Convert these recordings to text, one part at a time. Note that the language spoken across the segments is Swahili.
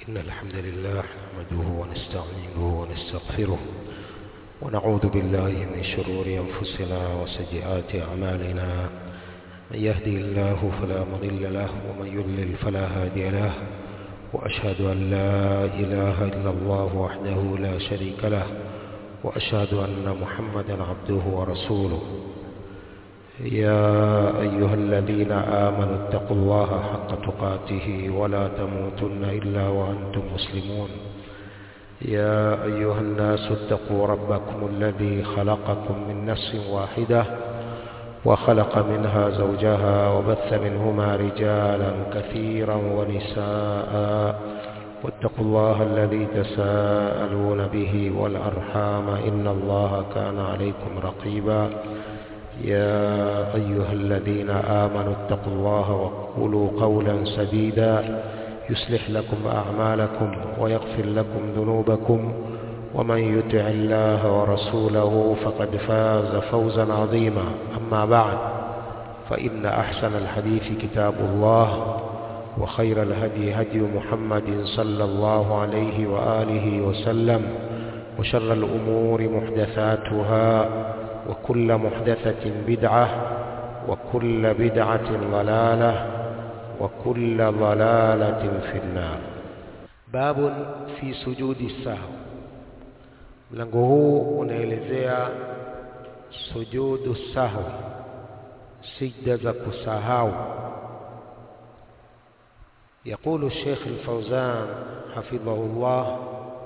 إن الحمد لله نحمده ونستعينه ونستغفره ونعوذ بالله من شرور أنفسنا وسيئات أعمالنا من يهدي الله فلا مضل له ومن يضلل فلا هادي له وأشهد أن لا إله إلا الله وحده لا شريك له وأشهد أن محمدا عبده ورسوله يا أيها الذين آمنوا اتقوا الله حق تقاته ولا تموتن إلا وأنتم مسلمون يا أيها الناس اتقوا ربكم الذي خلقكم من نفس واحدة وخلق منها زوجها وبث منهما رجالا كثيرا ونساء واتقوا الله الذي تساءلون به والأرحام إن الله كان عليكم رقيبا يا أيها الذين آمنوا اتقوا الله وقولوا قولا سديدا يصلح لكم أعمالكم ويغفر لكم ذنوبكم ومن يطع الله ورسوله فقد فاز فوزا عظيما أما بعد فإن أحسن الحديث كتاب الله وخير الهدي هدي محمد صلى الله عليه وآله وسلم وشر الأمور محدثاتها وكل محدثة بدعة وكل بدعة ضلالة وكل ضلالة في النار باب في سجود السهو mlango huu unaelezea sujudu sahwi sijda za kusahau يقول الشيخ الفوزان حفظه الله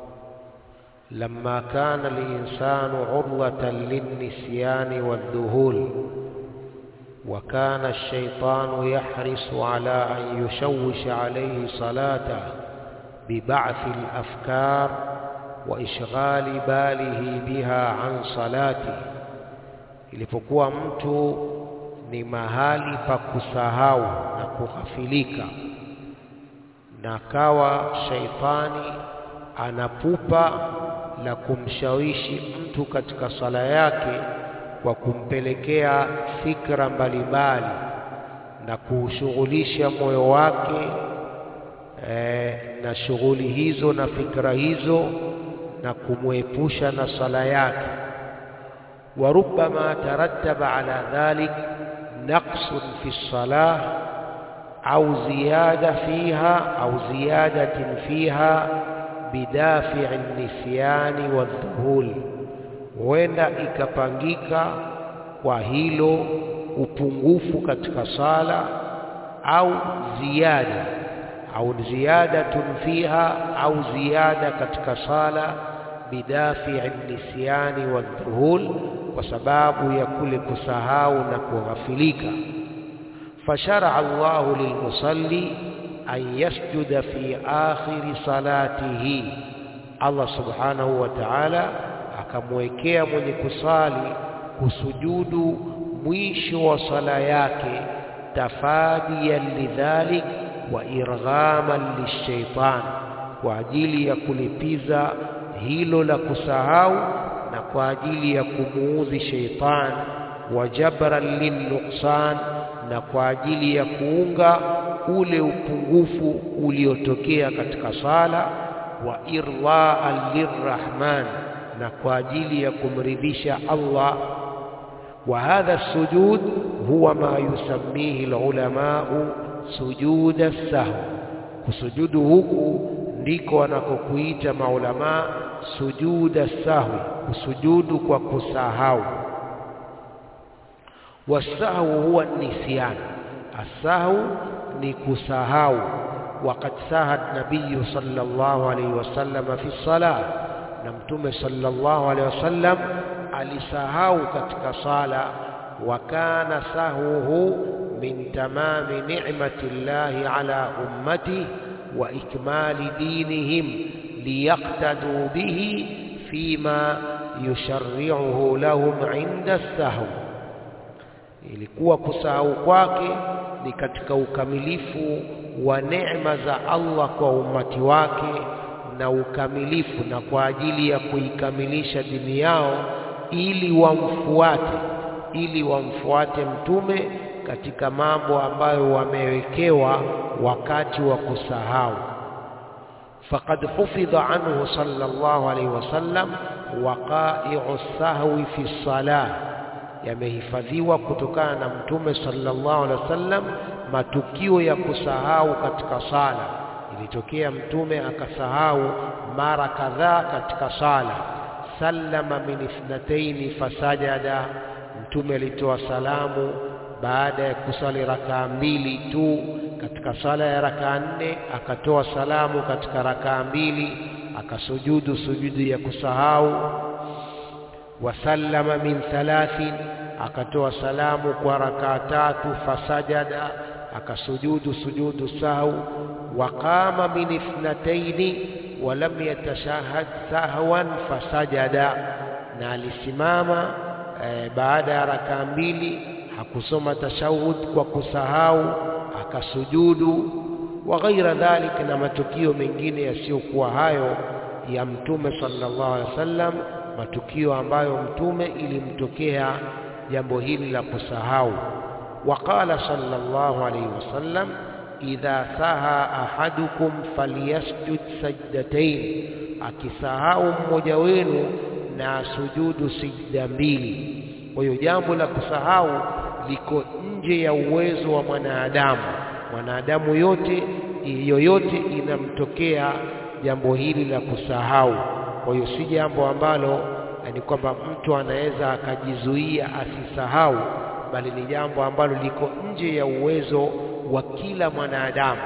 لما كان الإنسان عرضة للنسيان والذهول وكان الشيطان يحرص على أن يشوش عليه صلاته ببعث الأفكار وإشغال باله بها عن صلاته ilipokuwa mtu ni mahali pa kusahau na kughafilika na kawa shaitani anapupa la kumshawishi mtu katika sala yake kwa kumpelekea fikra mbalimbali na kuushughulisha moyo wake e, na shughuli hizo na fikra hizo na kumwepusha na sala yake وربما ترتب على ذلك نقص في الصلاة أو زيادة فيها أو زيادة فيها bidafi nisyani wadhuhul, huenda ikapangika kwa hilo upungufu katika sala au ziada au ziyadatun fiha au ziada katika sala bidafi nisyani wadhuhul, kwa sababu ya kule kusahau na kughafilika. Fasharaa Allahu lilmusalli an yasjuda fi akhiri salatihi, Allah subhanahu wa ta'ala akamwekea mwenye kusali kusujudu mwisho wa sala yake, tafadiyan lidhalik wa irghaman lishaitan, kwa ajili ya kulipiza hilo la kusahau na kwa ajili ya kumuudhi shaitan, wa jabran linnuksan, na kwa ajili ya kuunga ule upungufu uliotokea katika sala wa irlaan lirrahman, na kwa ajili ya kumridhisha Allah. Wa hadha sujud huwa ma yusammihi alulamau sujuda sahwi, kusujudu huku ndiko wanakokuita maulamaa sujuda sahwi, kusujudu kwa kusahau. Wasahwu huwa nisyan, asahwu ni kusahau. Waqad sahat nabiyu sallallahu alayhi wasallam fi salah, na Mtume sallallahu alayhi wasallam alisahau katika sala. Wa kana sahwuhu min tamami ni'mati llahi ala ummatihi wa ikmali dinihim liyaqtadu bihi fima yusharri'uhu lahum 'inda sahwi ilikuwa kusahau kwake ni katika ukamilifu wa neema za Allah kwa umati wake na ukamilifu na kwa ajili ya kuikamilisha dini yao, ili wamfuate, ili wamfuate mtume katika mambo ambayo wamewekewa wakati wa kusahau. faqad hufidha anhu sallallahu alayhi wasallam waqa'i'u sahwi fi salah yamehifadhiwa kutokana na mtume sallallahu alaihi wasallam matukio ya kusahau katika sala ilitokea mtume akasahau mara kadhaa katika sala sallama min ithnataini fasajada mtume alitoa salamu baada ya kusali rakaa mbili tu katika sala ya rakaa nne akatoa salamu katika rakaa mbili akasujudu sujudu ya kusahau wasallama min thalathin akatoa salamu kwa rakaa tatu fasajada akasujudu sujudu sahau waqama min ithnataini walam yatashahad sahwan fasajada na alisimama e, baada ya rakaa mbili hakusoma tashahud kwa kusahau akasujudu wa ghaira dhalik na matukio mengine yasiyokuwa hayo ya mtume sallallahu alaihi wasallam matukio ambayo mtume ilimtokea jambo hili la kusahau waqala sallallahu alaihi wasallam idha saha ahadukum falyasjud sajdatain akisahau mmoja wenu na sujudu sijda mbili kwa hiyo jambo la kusahau liko nje ya uwezo wa mwanadamu mwanadamu yote yoyote inamtokea jambo hili la kusahau kwa hiyo si jambo ambalo ni kwamba mtu anaweza akajizuia asisahau bali ni jambo ambalo liko nje ya uwezo wa kila mwanadamu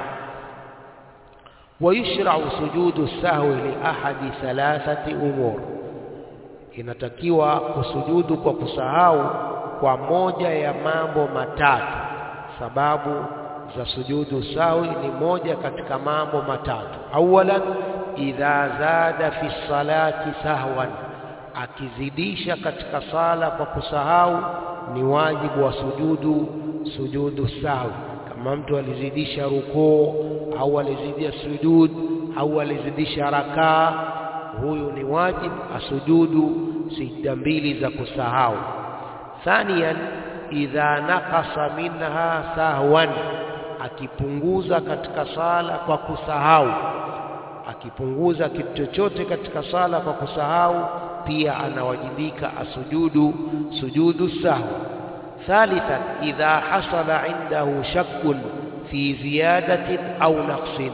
wayushrau sujudu sahwi li ahadi thalathati umur inatakiwa kusujudu kwa kusahau kwa moja ya mambo matatu sababu za sujudu sahwi ni moja katika mambo matatu awalan idha zada fi salati sahwan akizidisha katika sala kwa kusahau ni wajibu wa sujudu sujudu sahwi kama mtu alizidisha rukuu au alizidisha sujud au alizidisha rakaa huyu ni wajibu asujudu sijda mbili za kusahau thaniyan idha naqasa minha sahwan akipunguza katika sala kwa kusahau akipunguza kitu chochote katika sala kwa kusahau pia anawajibika asujudu sujudu sahwi thalithan idha hasala indahu shakkun fi ziyadatin au naqsin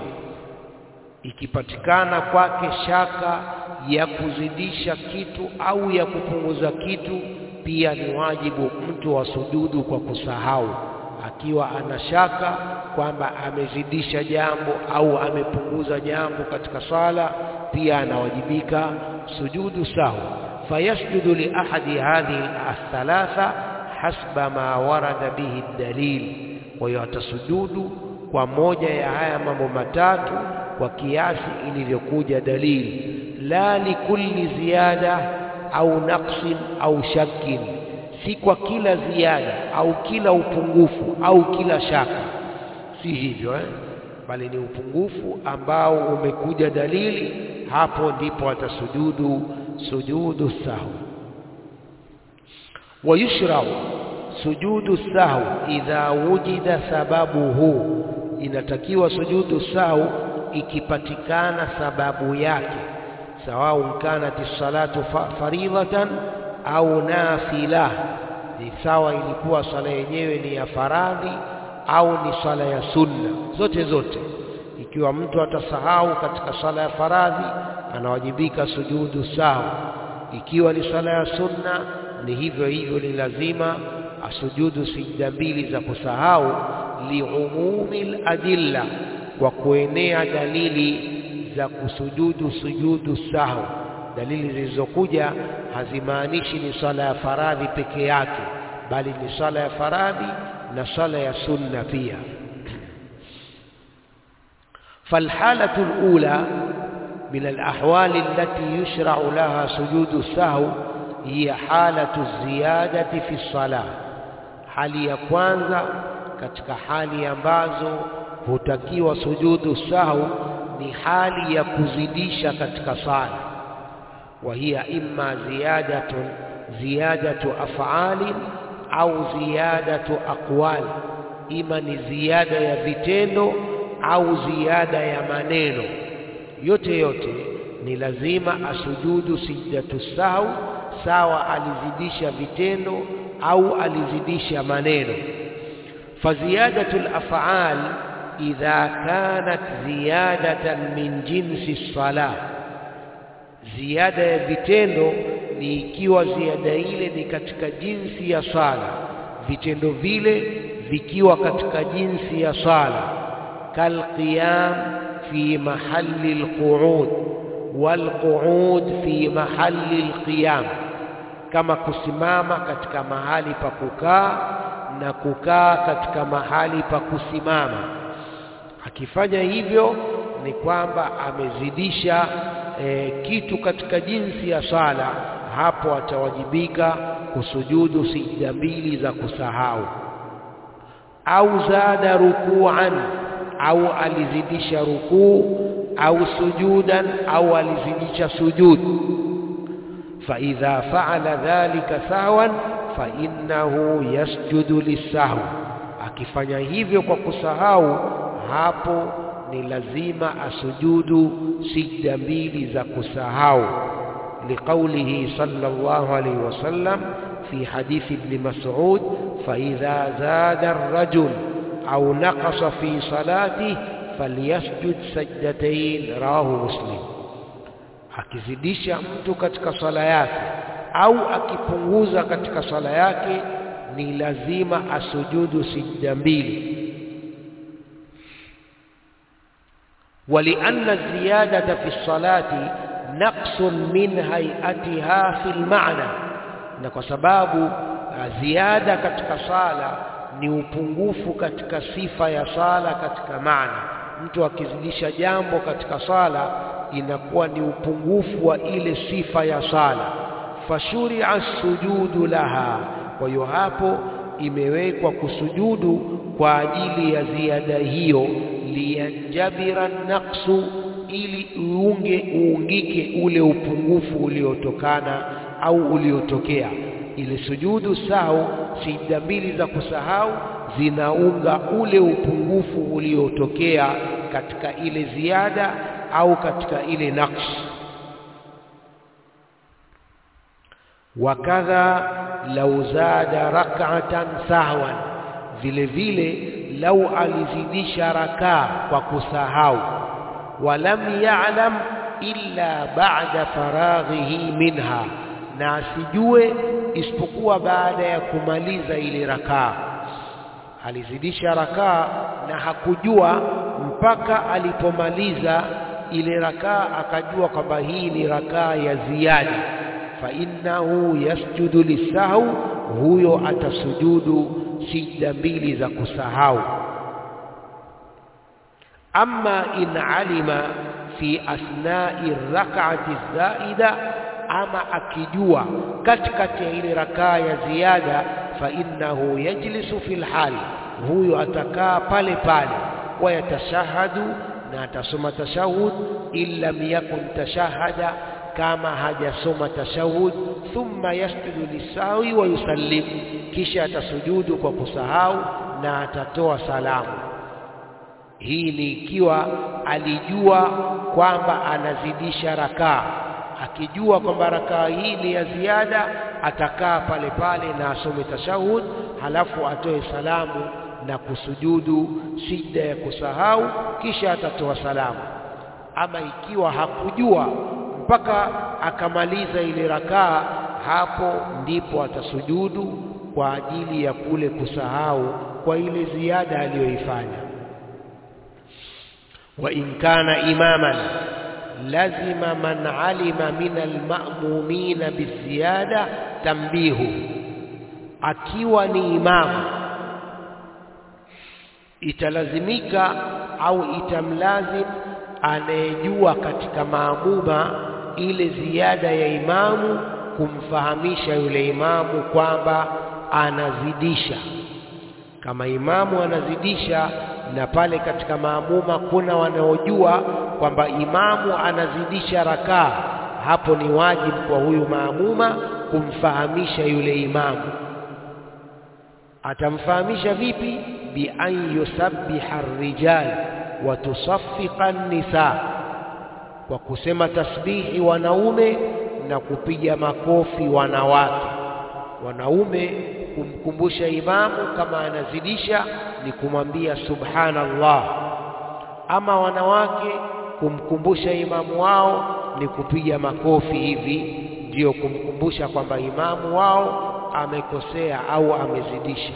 ikipatikana kwake shaka ya kuzidisha kitu au ya kupunguza kitu pia ni wajibu mtu wa sujudu kwa kusahau akiwa ana shaka kwamba amezidisha jambo au amepunguza jambo katika sala pia anawajibika sujudu sahwi fayasjudu li ahadi hadhihi athalatha hasba ma warada bihi dalil kwa hiyo atasujudu kwa moja ya haya mambo matatu kwa kiasi ilivyokuja dalili la likulli ziyada au naqsin au shakkin si kwa kila ziada au kila upungufu au kila shaka si hivyo eh? bali ni upungufu ambao umekuja dalili hapo ndipo atasujudu sujudu sahwi wayushrau sujudu sahwi idha wujida sababuhu inatakiwa sujudu sahwi ikipatikana sababu yake sawaun kanat salatu faridatan au nafila ni sawa ilikuwa sala yenyewe ni ya faradhi au ni sala ya sunna zote zote ikiwa mtu atasahau katika sala ya faradhi anawajibika sujudu sawa ikiwa ni sala ya sunna ni hivyo hivyo ni lazima asujudu sijda mbili za kusahau liumumi ladilla kwa kuenea dalili za kusujudu sujudu sahwi dalili zilizokuja hazimaanishi ni sala ya faradhi peke yake bali ni sala ya faradhi na sala ya sunna pia فالحالة الأولى من الأحوال التي يشرع لها سجود السهو هي حالة الزيادة في الصلاة hali ya kwanza katika hali ambazo hutakiwa sujudu sahwi ni hali ya kuzidisha katika sala wa hiya imma ziyadatun ziyadatu af'ali au ziyadatu aqwal ima ni ziada ya vitendo au ziada ya maneno yote yote ni lazima asujudu sijdatu sahwi sawa alizidisha vitendo au alizidisha maneno faziyadatu al-af'al idha kanat ziyadatan min jinsi salah ziada ya vitendo ni ikiwa ziada ile ni katika jinsi ya sala vitendo vile vikiwa katika jinsi ya sala kalqiyam fi mahalli alqu'ud walqu'ud fi mahalli alqiyam kama kusimama katika mahali pa kukaa na kukaa katika mahali pa kusimama akifanya hivyo ni kwamba amezidisha e, kitu katika jinsi ya sala hapo atawajibika kusujudu sijda mbili za kusahau au zada rukuan au alizidisha rukuu au sujudan au alizidisha sujudu فإذا فعل ذلك سهوا فإنه يسجد للسهو akifanya hivyo kwa kusahau hapo ni lazima asujudu sijda mbili za kusahau liqaulihi sallallahu alayhi wasallam fi hadith ibn mas'ud fa idha zada ar-rajul aw naqasa fi salatihi falyasjud sajdatayn rawahu muslim akizidisha mtu katika swala yake au akipunguza katika swala yake ni lazima asujudu sijda mbili ولأن الزيادة في الصلاة نقص من هيئتها في المعنى na kwa sababu ziada katika sala ni upungufu katika sifa ya sala katika maana mtu akizidisha jambo katika sala inakuwa ni upungufu wa ile sifa ya sala fashuria sujudu laha kwa hiyo hapo imewekwa kusujudu kwa ajili ya ziada hiyo liyanjabira naqsu ili uunge uungike ule upungufu uliotokana au uliotokea ile sujudu sahau sijda mbili za kusahau zinaunga ule upungufu uliotokea katika ile ziada au katika ile naqs wakadha lau zada rak'atan sahwan vile vile lau alizidisha rakaa kwa kusahau walam ya'lam illa ba'da faraghihi minha na asijue isipokuwa baada ya kumaliza ile rakaa alizidisha rakaa na hakujua mpaka alipomaliza ile rakaa akajua kwamba hii ni rakaa ya ziada fa innahu yasjudu lisahau huyo atasujudu sijda mbili za kusahau amma in alima fi asnai rak'ati zaida ama akijua katikati ya ile rakaa ya ziada fa innahu yajlisu fil hal huyo atakaa pale pale wayatashahadu na atasoma tashahud illa yakun tashahada kama hajasoma tashahud thumma yasjudu lisawi wa yusallim kisha atasujudu kwa kusahau na atatoa salamu hii ni ikiwa alijua kwamba anazidisha rakaa akijua kwamba rakaa hii ni ya ziada atakaa pale pale na asome tashahud halafu atoe salamu na kusujudu sijda ya kusahau kisha atatoa salamu ama ikiwa hakujua mpaka akamaliza ile rakaa hapo ndipo atasujudu kwa ajili ya kule kusahau kwa ile ziada aliyoifanya wa in kana imaman lazima man alima min alma'mumina biziyada tambihu akiwa ni imamu italazimika au itamlazim anayejua katika maamuma ile ziada ya imamu kumfahamisha yule imamu kwamba anazidisha kama imamu anazidisha na pale katika maamuma kuna wanaojua kwamba imamu anazidisha rakaa hapo ni wajibu kwa huyu maamuma kumfahamisha yule imamu atamfahamisha vipi bi an yusabbiha ar-rijal wa tusaffiqa an-nisa kwa kusema tasbihi wanaume na kupiga makofi wanawake. Wanaume kumkumbusha imamu kama anazidisha ni kumwambia subhanallah, ama wanawake kumkumbusha imamu wao ni kupiga makofi hivi, ndiyo kumkumbusha kwamba imamu wao amekosea au amezidisha.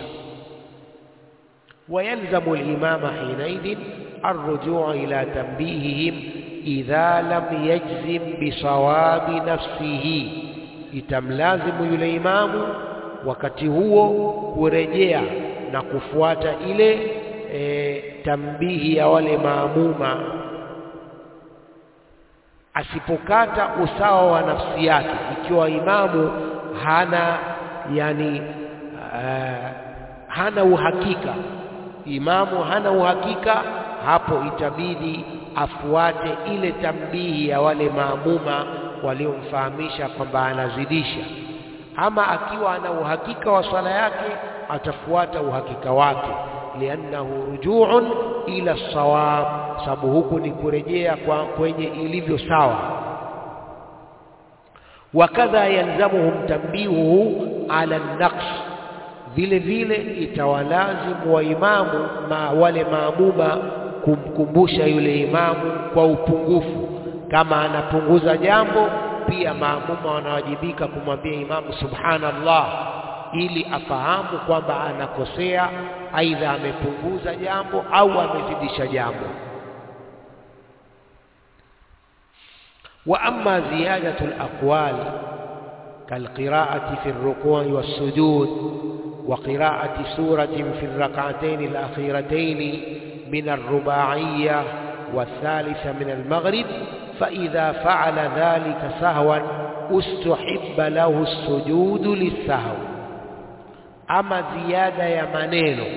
wayalzamu limama hinaidhin arrujuu ila tanbihihim idha lam yajzim bisawabi nafsihi, itamlazimu yule imamu wakati huo kurejea na kufuata ile e, tambihi ya wale maamuma asipokata usawa wa nafsi yake, ikiwa imamu hana yani uh, hana uhakika, imamu hana uhakika, hapo itabidi afuate ile tambihi ya wale maamuma waliomfahamisha kwamba anazidisha. Ama akiwa ana uhakika wa swala yake, atafuata uhakika wake, liannahu rujuun ila sawab, sababu huku ni kurejea kwa kwenye ilivyo sawa. Wakadha yalzamuhum tambihuhu ala naqs, vile vile itawalazimu wa imamu ma wale maamuma kumkumbusha yule imamu kwa upungufu. Kama anapunguza jambo, pia maamuma wanawajibika kumwambia imamu subhanallah, ili afahamu kwamba anakosea, aidha amepunguza jambo au amezidisha jambo. wa amma ziyadatu alaqwal kalqiraati fi alruku'i wassujud wa qiraati suratin fi alrak'atayn alakhiratayn من الرباعية والثالثة من المغرب فإذا فعل ذلك سهوا استحب له السجود للسهو أما زيادة يا maneno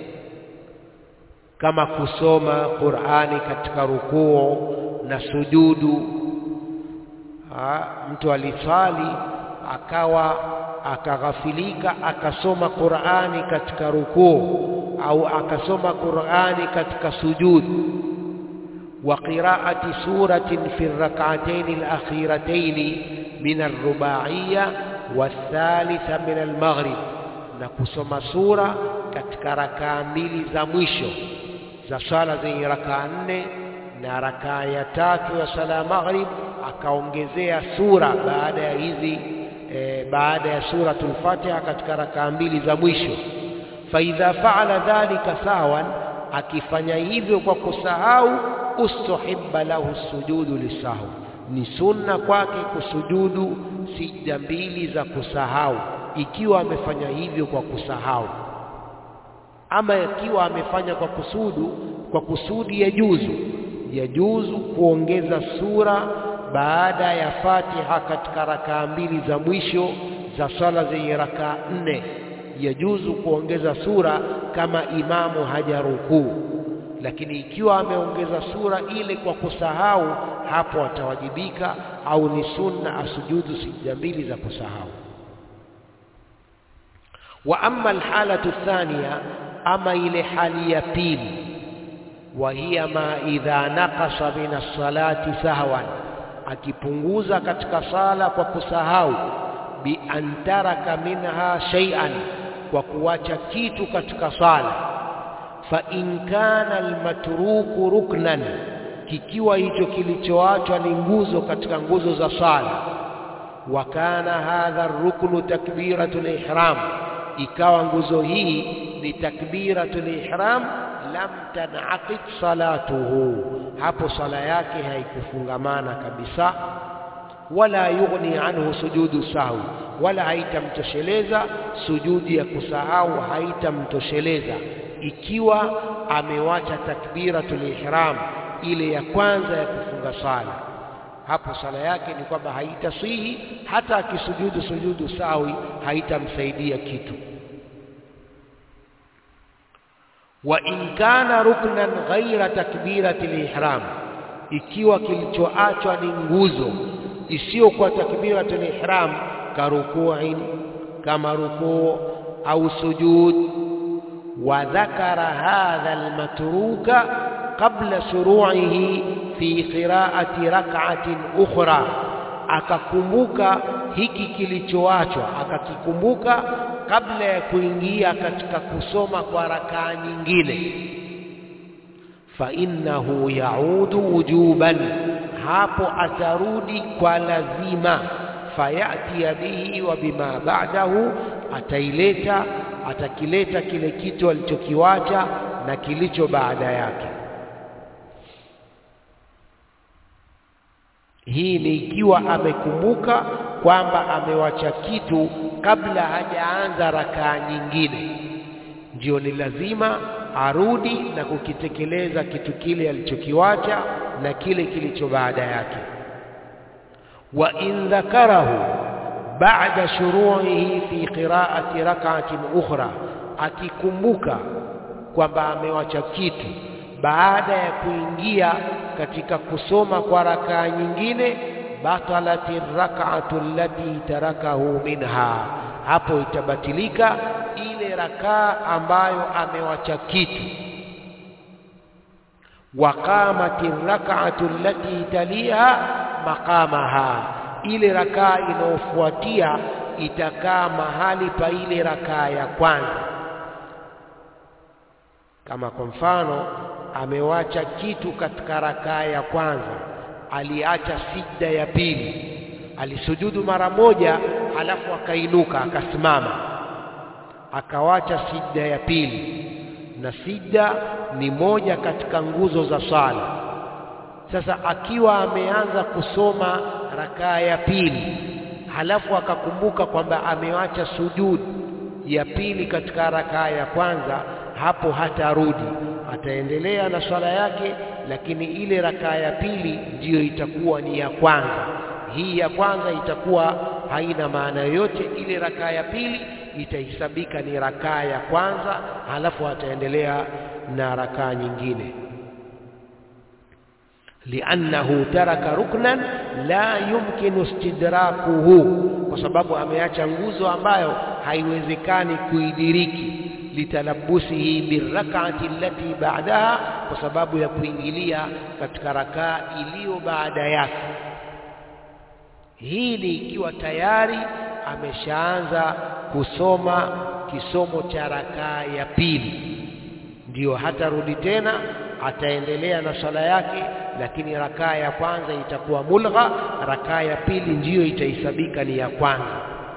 kama kusoma Qur'ani katika rukuu na sujudu. Ha, mtu alisali akawa akaghafilika akasoma Qur'ani katika rukuu au akasoma Qur'ani katika sujud wa qira'ati suratin fi rak'atayn al-akhiratayn min ar-ruba'iyya wath-thalitha min al-maghrib, na kusoma sura katika rakaa mbili za mwisho za sala zenye rakaa nne na rakaa ya tatu ya sala ya maghrib, akaongezea sura baada ya hizi e, baada ya suratul Fatiha katika rakaa mbili za mwisho faidha faala dhalika sawan, akifanya hivyo kwa kusahau, ustuhibba lahu sujudu lisahwi, ni sunna kwake kusujudu sijda mbili za kusahau, ikiwa amefanya hivyo kwa kusahau. Ama ikiwa amefanya kwa kusudu, kwa kusudi ya juzu ya juzu kuongeza sura baada ya Fatiha katika rakaa mbili za mwisho za sala zenye rakaa nne yajuzu kuongeza sura kama imamu hajarukuu, lakini ikiwa ameongeza sura ile kwa kusahau, hapo atawajibika au ni sunna asujudu sijda mbili za kusahau. Wa amma alhalatu thaniya, ama ile hali ya pili, wa hiya ma idha naqasa min as-salati sahwan, akipunguza katika sala kwa kusahau, bi an taraka minha shay'an kwa kuwacha kitu katika sala. Fa in kana almatruku ruknan, kikiwa hicho kilichoachwa ni nguzo katika nguzo za sala. Wa kana hadha ruknu takbiratul ihram, ikawa nguzo hii ni takbiratul ihram, lam tanaqid salatuhu, hapo sala yake haikufungamana kabisa wala yughni anhu sujudu sahwi, wala haitamtosheleza sujudi ya kusahau, haitamtosheleza ikiwa amewacha takbiratul ihram ile ya kwanza ya kufunga sala. Hapo sala yake ni kwamba haitasihi, hata akisujudu sujudu sahwi haitamsaidia kitu. Wa in kana ruknan ghaira takbiratil ihram, ikiwa kilichoachwa ni nguzo isiyokuwa takbiratul ihram karukuin, kama rukuu au sujud. Wa dhakara hadha almatruka qabla shuru'ihi fi qiraati rak'atin ukhra akakumbuka hiki kilichoachwa akakikumbuka kabla ya kuingia katika kusoma kwa rakaa nyingine fa innahu yaudu wujuban hapo atarudi kwa lazima fayati bihi wa bima ba'dahu ataileta atakileta kile kitu alichokiwacha na kilicho baada yake hii ni ikiwa amekumbuka kwamba amewacha kitu kabla hajaanza rakaa nyingine ndio ni lazima arudi na kukitekeleza kitu kile alichokiwacha na kile kilicho baada yake wa in dhakarahu ba'da shuru'ihi fi qira'ati rak'atin ukhra akikumbuka kwamba amewacha kitu baada ya kuingia katika kusoma kwa rakaa nyingine batalati rak'atu allati tarakahu minha hapo itabatilika ile rakaa ambayo amewacha kitu waqamati rak'atu allati taliha maqamaha ile rakaa inayofuatia itakaa mahali pa ile rakaa ya kwanza kama kwa mfano amewacha kitu katika rakaa ya kwanza aliacha sijda ya pili alisujudu mara moja halafu akainuka akasimama akawacha sijda ya pili na sijda ni moja katika nguzo za sala sasa akiwa ameanza kusoma rakaa ya pili halafu akakumbuka kwamba amewacha sujud ya pili katika rakaa ya kwanza hapo hatarudi ataendelea na swala yake lakini ile rakaa ya pili ndiyo itakuwa ni ya kwanza hii ya kwanza itakuwa haina maana yoyote ile rakaa ya pili itahesabika ni rakaa ya kwanza halafu ataendelea na rakaa nyingine liannahu taraka ruknan la yumkinu istidrakuhu kwa sababu ameacha nguzo ambayo haiwezekani kuidiriki litalabusihi birrak'ati allati ba'daha kwa sababu ya kuingilia katika rakaa iliyo baada yake hii ni ikiwa tayari ameshaanza kusoma kisomo cha rakaa ya pili ndiyo hatarudi tena ataendelea na swala yake lakini rakaa ya kwanza itakuwa mulgha rakaa ya pili ndiyo itahesabika ni ya kwanza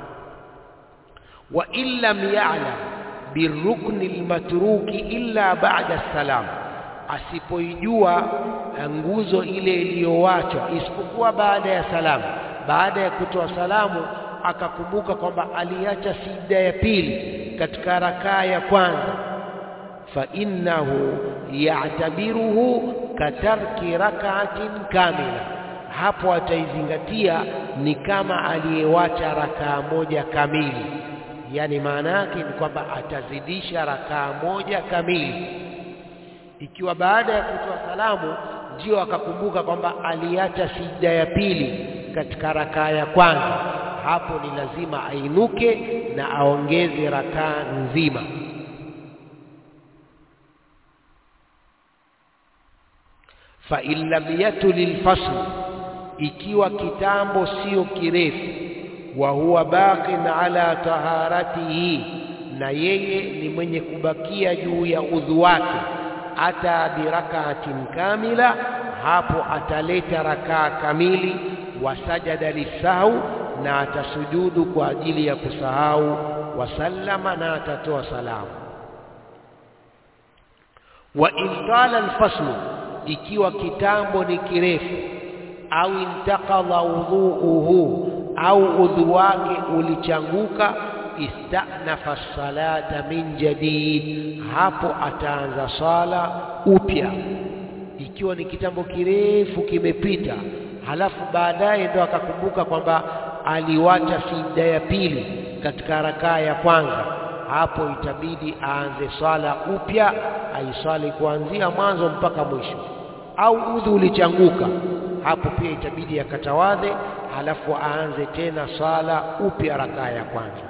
wa illam ya'lam birukni almatruki illa ba'da salam asipoijua nguzo ile iliyowachwa isipokuwa baada ya salamu baada ya kutoa salamu akakumbuka kwamba aliacha sijda ya pili katika rakaa ya kwanza fa innahu ya'tabiruhu katarki rak'atin kamila hapo ataizingatia ni kama aliyewacha rakaa moja kamili yani maana yake ni kwamba atazidisha rakaa moja kamili ikiwa baada ya kutoa salamu ndio akakumbuka kwamba aliacha sijda ya pili katika rakaa ya kwanza hapo ni lazima ainuke na aongeze rakaa nzima fa in lam yatuli lfasl ikiwa kitambo sio kirefu wa huwa baqin ala taharatihi na yeye ni mwenye kubakia juu ya udhu wake ata birakaatin kamila hapo ataleta rakaa kamili wasajada lisahau na atasujudu kwa ajili ya kusahau wasallama na atatoa salamu wa intala alfaslu ikiwa kitambo ni kirefu au intaqadha udhuuhu au udhu wake ulichanguka istanafa salata min jadid hapo ataanza sala upya ikiwa ni kitambo kirefu kimepita halafu baadaye ndo akakumbuka kwamba aliwacha sijda ya pili katika rakaa ya kwanza hapo itabidi aanze swala upya aiswali kuanzia mwanzo mpaka mwisho au udhu ulichanguka hapo pia itabidi akatawadhe halafu aanze tena swala upya rakaa ya kwanza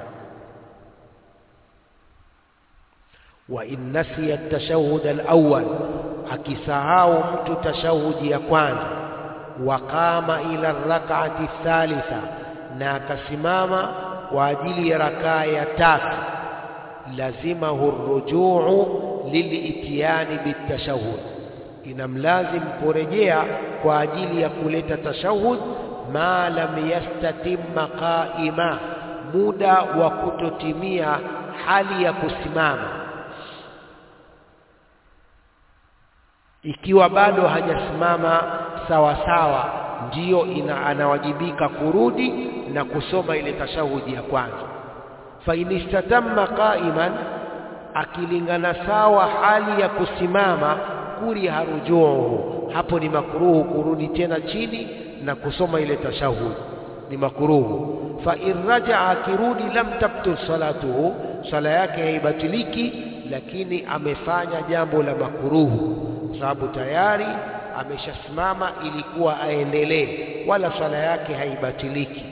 wa in nasiya at-tashahhud al-awwal akisahau mtu tashahudi ya kwanza waqama ila rak'ati thalitha na akasimama kwa ajili ya rakaa ya tatu lazimahu rujuu lilitiyani bitashahud inamlazim kurejea kwa ajili ya kuleta tashahud ma lam yastatimma qaima muda wa kutotimia hali ya kusimama ikiwa bado hajasimama sawa sawa ndiyo ina anawajibika kurudi na kusoma ile tashahudi ya kwanza fa inistatamma qa'iman akilingana sawa hali ya kusimama kuriha rujuuhu hapo ni makruhu kurudi tena chini na kusoma ile tashahudi ni makruhu fa irraja akirudi lam tabtul salatuhu sala yake haibatiliki lakini amefanya jambo la makruhu sababu tayari ameshasimama ilikuwa aendelee wala swala yake haibatiliki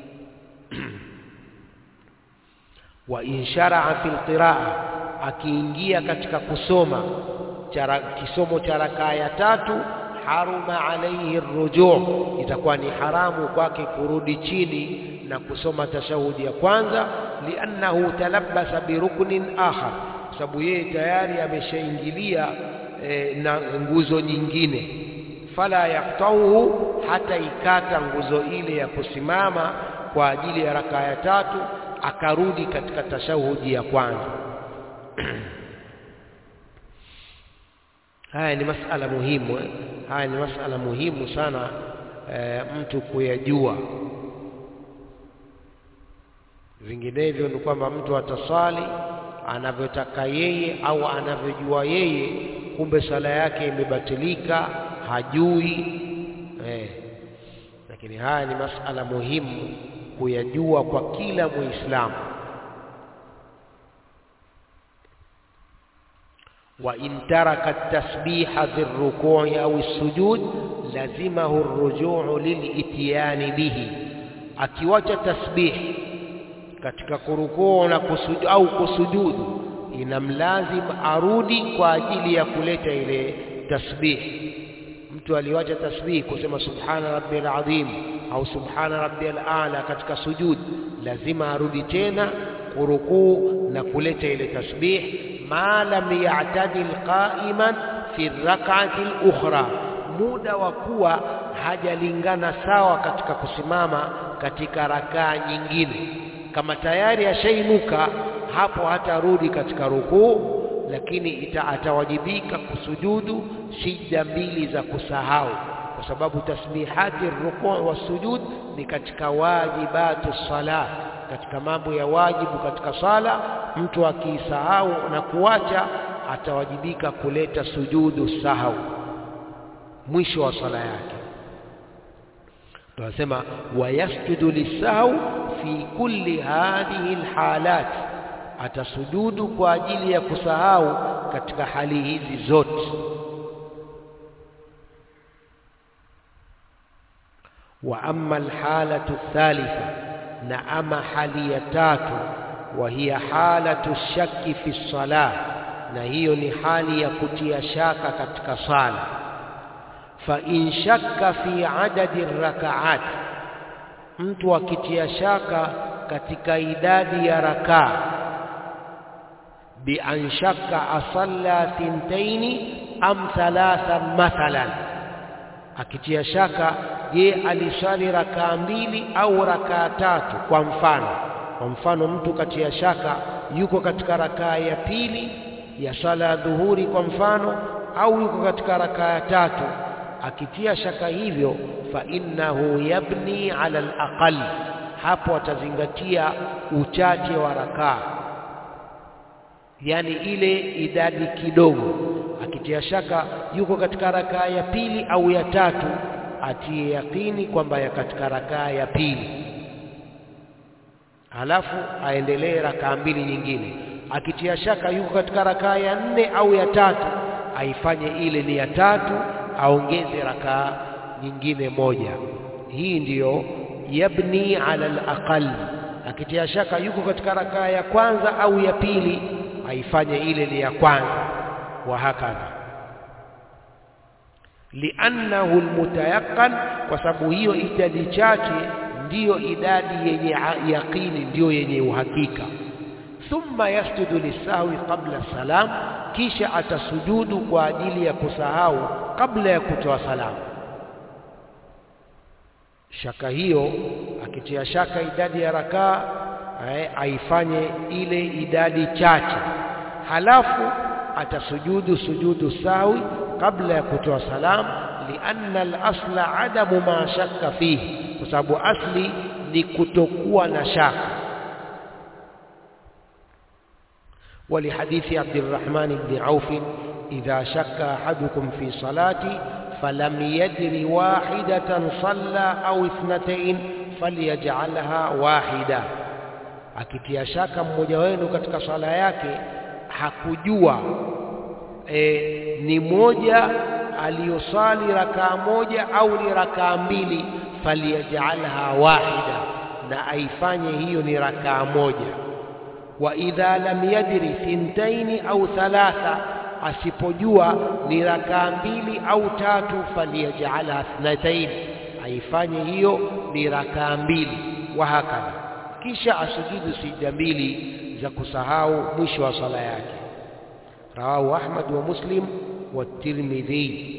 wa insharaa fil qiraa akiingia katika kusoma chara, kisomo cha rakaa ya tatu haruma alaihi rujuu itakuwa ni haramu kwake kurudi chini na kusoma tashahudi ya kwanza liannahu talabbasa biruknin akhar sababu yeye tayari ameshaingilia e, na nguzo nyingine fala yaktauhu hata ikata nguzo ile ya kusimama kwa ajili ya rakaa ya tatu akarudi katika tashahudi ya kwanza haya ni masala muhimu eh? haya ni masala muhimu sana e, mtu kuyajua vinginevyo ni kwamba mtu ataswali anavyotaka yeye au anavyojua yeye kumbe sala yake imebatilika hajui eh. lakini haya ni masala muhimu kuyajua kwa kila muislamu wa in taraka at-tasbiha fi ar-ruku'i aw as-sujud lazimahu ar-ruju'u lil-ityani bihi akiwacha tasbih katika kurukuu na kusujudu au kusujudu inamlazim arudi kwa ajili ya kuleta ile tasbih mtu aliwacha tasbih kusema subhana rabbil azim au subhana rabbil a'la katika sujud lazima arudi tena kurukuu na kuleta ile tasbih ma lam ya'tadil qa'iman fi rak'ati al-ukhra muda wa kuwa hajalingana sawa katika kusimama katika rakaa nyingine kama tayari ashainuka hapo hatarudi katika rukuu lakini ita, atawajibika kusujudu sijda mbili za kusahau kwa sababu tasbihati rukuu wa sujud ni katika wajibatu sala katika mambo ya wajibu katika sala mtu akisahau na kuacha atawajibika kuleta sujudu sahau mwisho wa sala yake tunasema wayasjudu lisahau fi kulli hadhihi alhalat atasujudu kwa ajili ya kusahau katika hali hizi zote wa amma alhalatu thalitha na ama hali ya tatu wa hiya halatu shakki fi salah na hiyo ni hali ya kutia shaka katika sala fa in shakka fi adadi rakaat mtu akitia shaka katika idadi ya rakaa bi an shakka asalla thintaini am thalatha mathalan akitia shaka je aliswali rakaa mbili au rakaa tatu kwa mfano kwa mfano mtu katia shaka yuko katika rakaa ya pili ya swala ya dhuhuri kwa mfano au yuko katika rakaa ya tatu akitia shaka hivyo fa innahu yabni ala alaqal hapo atazingatia uchache wa rakaa yani ile idadi kidogo akitia shaka yuko katika rakaa ya pili au ya tatu atie yakini kwamba ya katika rakaa ya pili halafu aendelee rakaa mbili nyingine akitia shaka yuko katika rakaa ya nne au ya tatu aifanye ile ni ya tatu aongeze rakaa nyingine moja hii ndiyo yabni ala alaqal akitia shaka yuko katika rakaa ya kwanza au ya pili aifanye ile ni ya kwanza wa hakadha liannahu almutayaqqan kwa sababu hiyo idadi chache ndiyo idadi yenye yaqini ndiyo yenye uhakika thumma yasjudu lisahwi qabla salam kisha atasujudu kwa ajili ya kusahau kabla ya kutoa salamu shaka hiyo akitia shaka idadi ya rakaa aifanye ile idadi chache halafu atasujudu sujudu sawi kabla ya kutoa salam lianna al-asla adamu ma shakka fihi kwa sababu asli ni kutokuwa na shaka ولحديث عبد الرحمن بن عوف إذا شك أحدكم في صلاته فلم يدر واحدة صلى أو اثنتين فليجعلها واحدة akitia shaka mmoja wenu katika swala yake hakujua e, ni moja aliyosali rakaa moja au ni rakaa mbili falyajalha wahida na aifanye hiyo ni rakaa moja wa idha lam yadri thintaini au thalatha asipojua ni rakaa mbili au tatu falyajalha thnataini aifanye hiyo ni rakaa mbili wa hakadha kisha asujudu sijda mbili za kusahau mwisho wa sala yake rawahu Ahmad wa Muslim wa Tirmidhi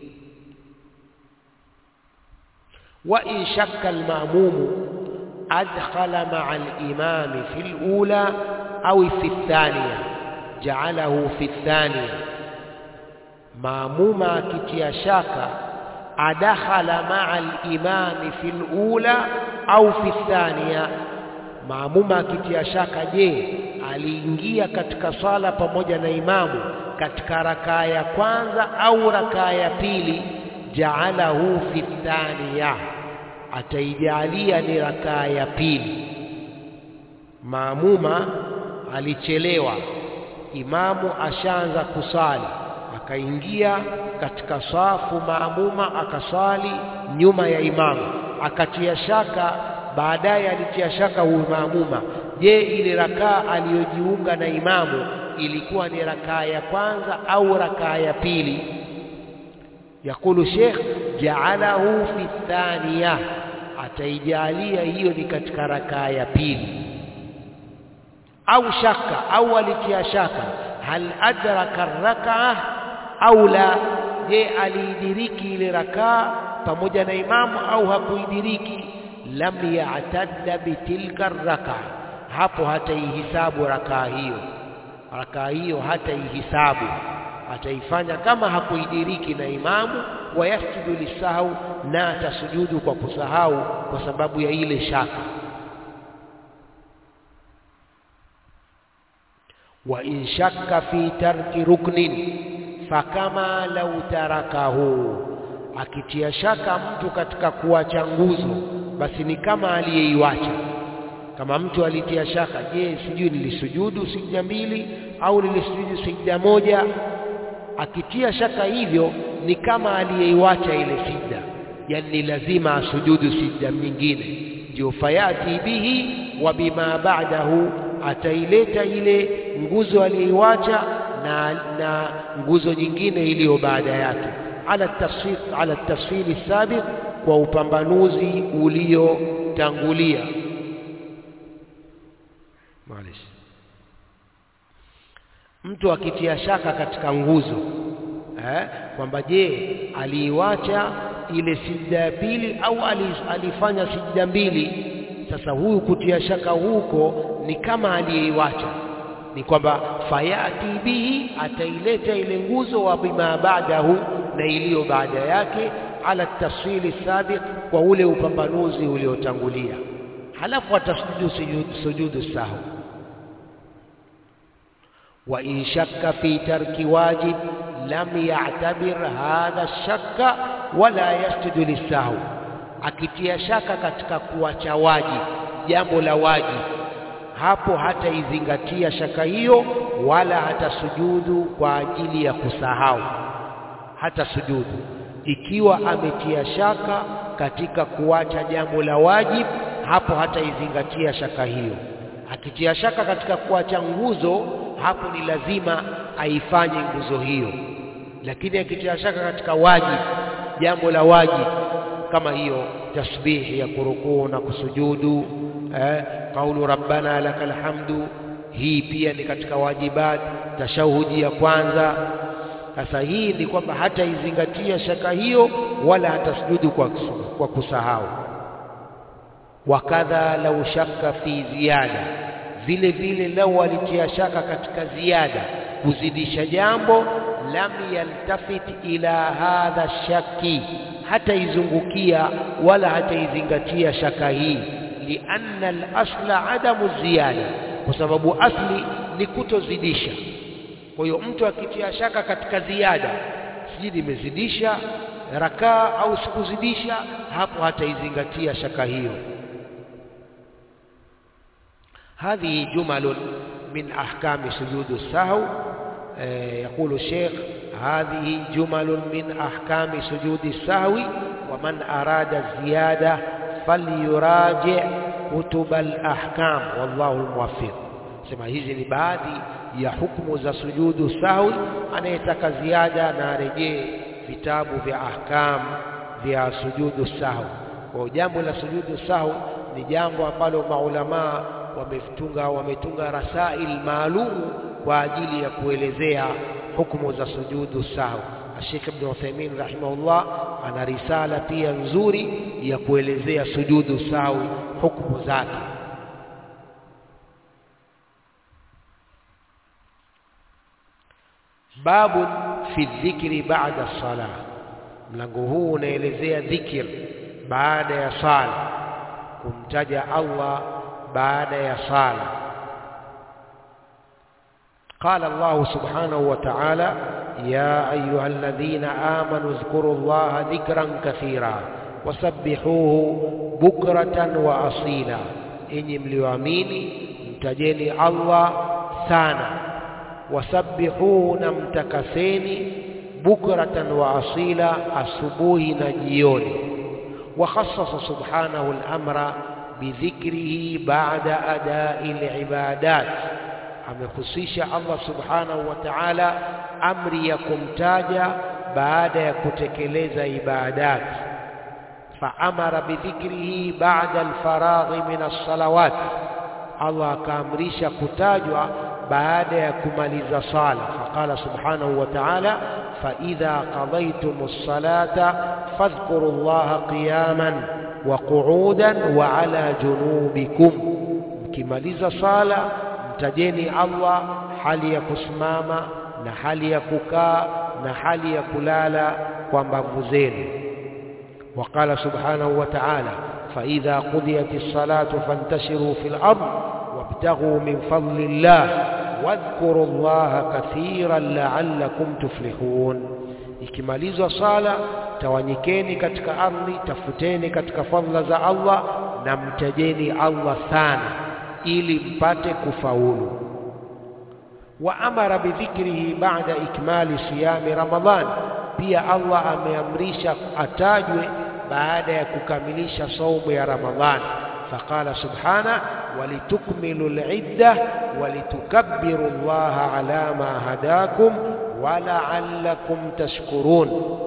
wa in shakka al-ma'mum adkhala ma'a al-imam fi al-ula au fi ath-thaniya ja'alahu fi ath-thaniya maamuma akitia shaka adakhala ma'a al-imam fi al-ula au fi ath-thaniya maamuma akitia shaka je aliingia katika swala pamoja na imamu katika rakaa ya kwanza au rakaa ya pili jaalahu fi thaniya ataijalia ni rakaa ya pili maamuma alichelewa imamu ashaanza kusali akaingia katika safu maamuma akaswali nyuma ya imamu akatia shaka baadaye alitia shaka huyu maamuma je ile rakaa aliyojiunga na imamu ilikuwa ni rakaa ya kwanza au rakaa ya pili yakulu sheikh jaalahu fi thaniya ataijalia hiyo ni katika rakaa ya pili au shaka au alitia shaka hal adraka rakaa au la je aliidiriki ile rakaa pamoja na imamu au hakuidiriki lam ya'tadda bitilka raka hapo hataihisabu rakaa hiyo rakaa hiyo hataihisabu ataifanya kama hakuidiriki na imamu wayasjudu lisahau na atasujudu kwa kusahau kwa sababu ya ile shaka wa in shakka fi tarki ruknin fakama lau tarakahu akitia shaka mtu katika kuacha nguzo basi ni kama aliyeiwacha kama mtu alitia shaka je sijui nilisujudu sijda mbili au nilisujudu sijda moja akitia shaka hivyo ni kama aliyeiwacha ile sijda yani ni lazima asujudu sijda nyingine ndio fayati bihi wa bima ba'dahu ataileta ile nguzo aliyeiwacha na, na nguzo nyingine iliyo baada yake ala tafsir ala tafsili sabiq kwa upambanuzi uliotangulia Maalish. mtu akitia shaka katika nguzo eh, kwamba je aliiwacha ile sijda ya pili au alifanya sijda mbili sasa huyu kutia shaka huko ni kama aliyeiwacha ni kwamba fayati bihi ataileta ile nguzo wa bima baadahu na iliyo baada yake ala tafsili sabiq kwa ule upambanuzi uliotangulia halafu atasujudu sujudu, sujudu sahu wa in shakka fi tarki wajib lam ya'tabir hadha shakka wala yasjudu lisahu akitia shaka katika kuacha waji jambo la waji hapo hataizingatia shaka hiyo wala hatasujudu kwa ajili ya kusahau hata sujudu ikiwa ametia shaka katika kuacha jambo la wajib hapo hataizingatia shaka hiyo akitia shaka katika kuacha nguzo hapo ni lazima aifanye nguzo hiyo lakini akitia shaka katika wajib jambo la wajibu kama hiyo tasbihi ya kurukuu na kusujudu eh, qaulu rabbana lakal hamdu hii pia ni katika wajibat tashahudi ya kwanza sasa hii ni kwamba hata izingatia shaka hiyo wala hatasujudu kwa, kwa kusahau wakadha lau shaka fi ziada vile vile lau alitia shaka katika ziada kuzidisha jambo lam yaltafit ila hadha shaki hata izungukia wala hata izingatia shaka hii lianna al-asla adamu ziyada kwa sababu asli ni kutozidisha kwa hiyo mtu akitia shaka katika ziada sijui nimezidisha rakaa au sikuzidisha hapo hataizingatia shaka hiyo هذه جمل من أحكام سجود السهو يقول الشيخ هذه جمل من أحكام سجود السهو ومن أراد الزيادة فليراجع كتب الأحكام والله الموفق sema hizi ni baadhi ya hukumu za sujudu sahwi anayetaka ziada na arejee vitabu vya ahkam vya sujudu sahwi kwa jambo la sujudu sahwi ni jambo ambalo maulamaa wametunga wametunga rasail maalum kwa ajili ya kuelezea hukumu za sujudu sahwi Sheikh Ibn Uthaymeen rahimahullah ana risala pia nzuri ya kuelezea sujudu sahwi hukumu zake babu fi dhikri ba'da salah mlango huu unaelezea dhikr baada ya sala kumtaja Allah baada ya sala قال الله سبحانه وتعالى يا أيها الذين آمنوا اذكروا الله ذكرا كثيرا وسبحوه بكرة وأصيلا إني مليواميني متجيني الله سانا وسبحوه نمتكسيني بكرة وأصيلا أصبوه نجيوني وخصص سبحانه الأمر بذكره بعد أداء العبادات amehusisha Allah subhanahu wa ta'ala amri ya kumtaja baada ya kutekeleza ibadat faamara bidhikrihi ba'da alfaraghi min as-salawat Allah akaamrisha kutajwa baada ya kumaliza sala faqala subhanahu wa ta'ala fa idha qadaytumus salata fadhkurullaha qiyaman wa qu'udan wa ala junubikum mkimaliza sala mtajeni Allah hali ya kusimama na hali ya kukaa na hali ya kulala kwa mbavu zenu وقال سبحانه وتعالى فإذا قضيت الصلاة فانتشروا في الأرض وابتغوا من فضل الله واذكروا الله كثيرا لعلكم تفلحون ikimalizwa sala tawanyikeni katika ardhi tafuteni katika fadhila za Allah na mtajeni Allah sana ili mpate kufaulu wa amara bidhikrihi ba'da ikmali siyami ramadhan pia Allah ameamrisha atajwe baada ya kukamilisha saumu ya ramadhani faqala subhana walitukmilu al'idda walitukabbiru Allah ala ma hadakum wa la'allakum tashkurun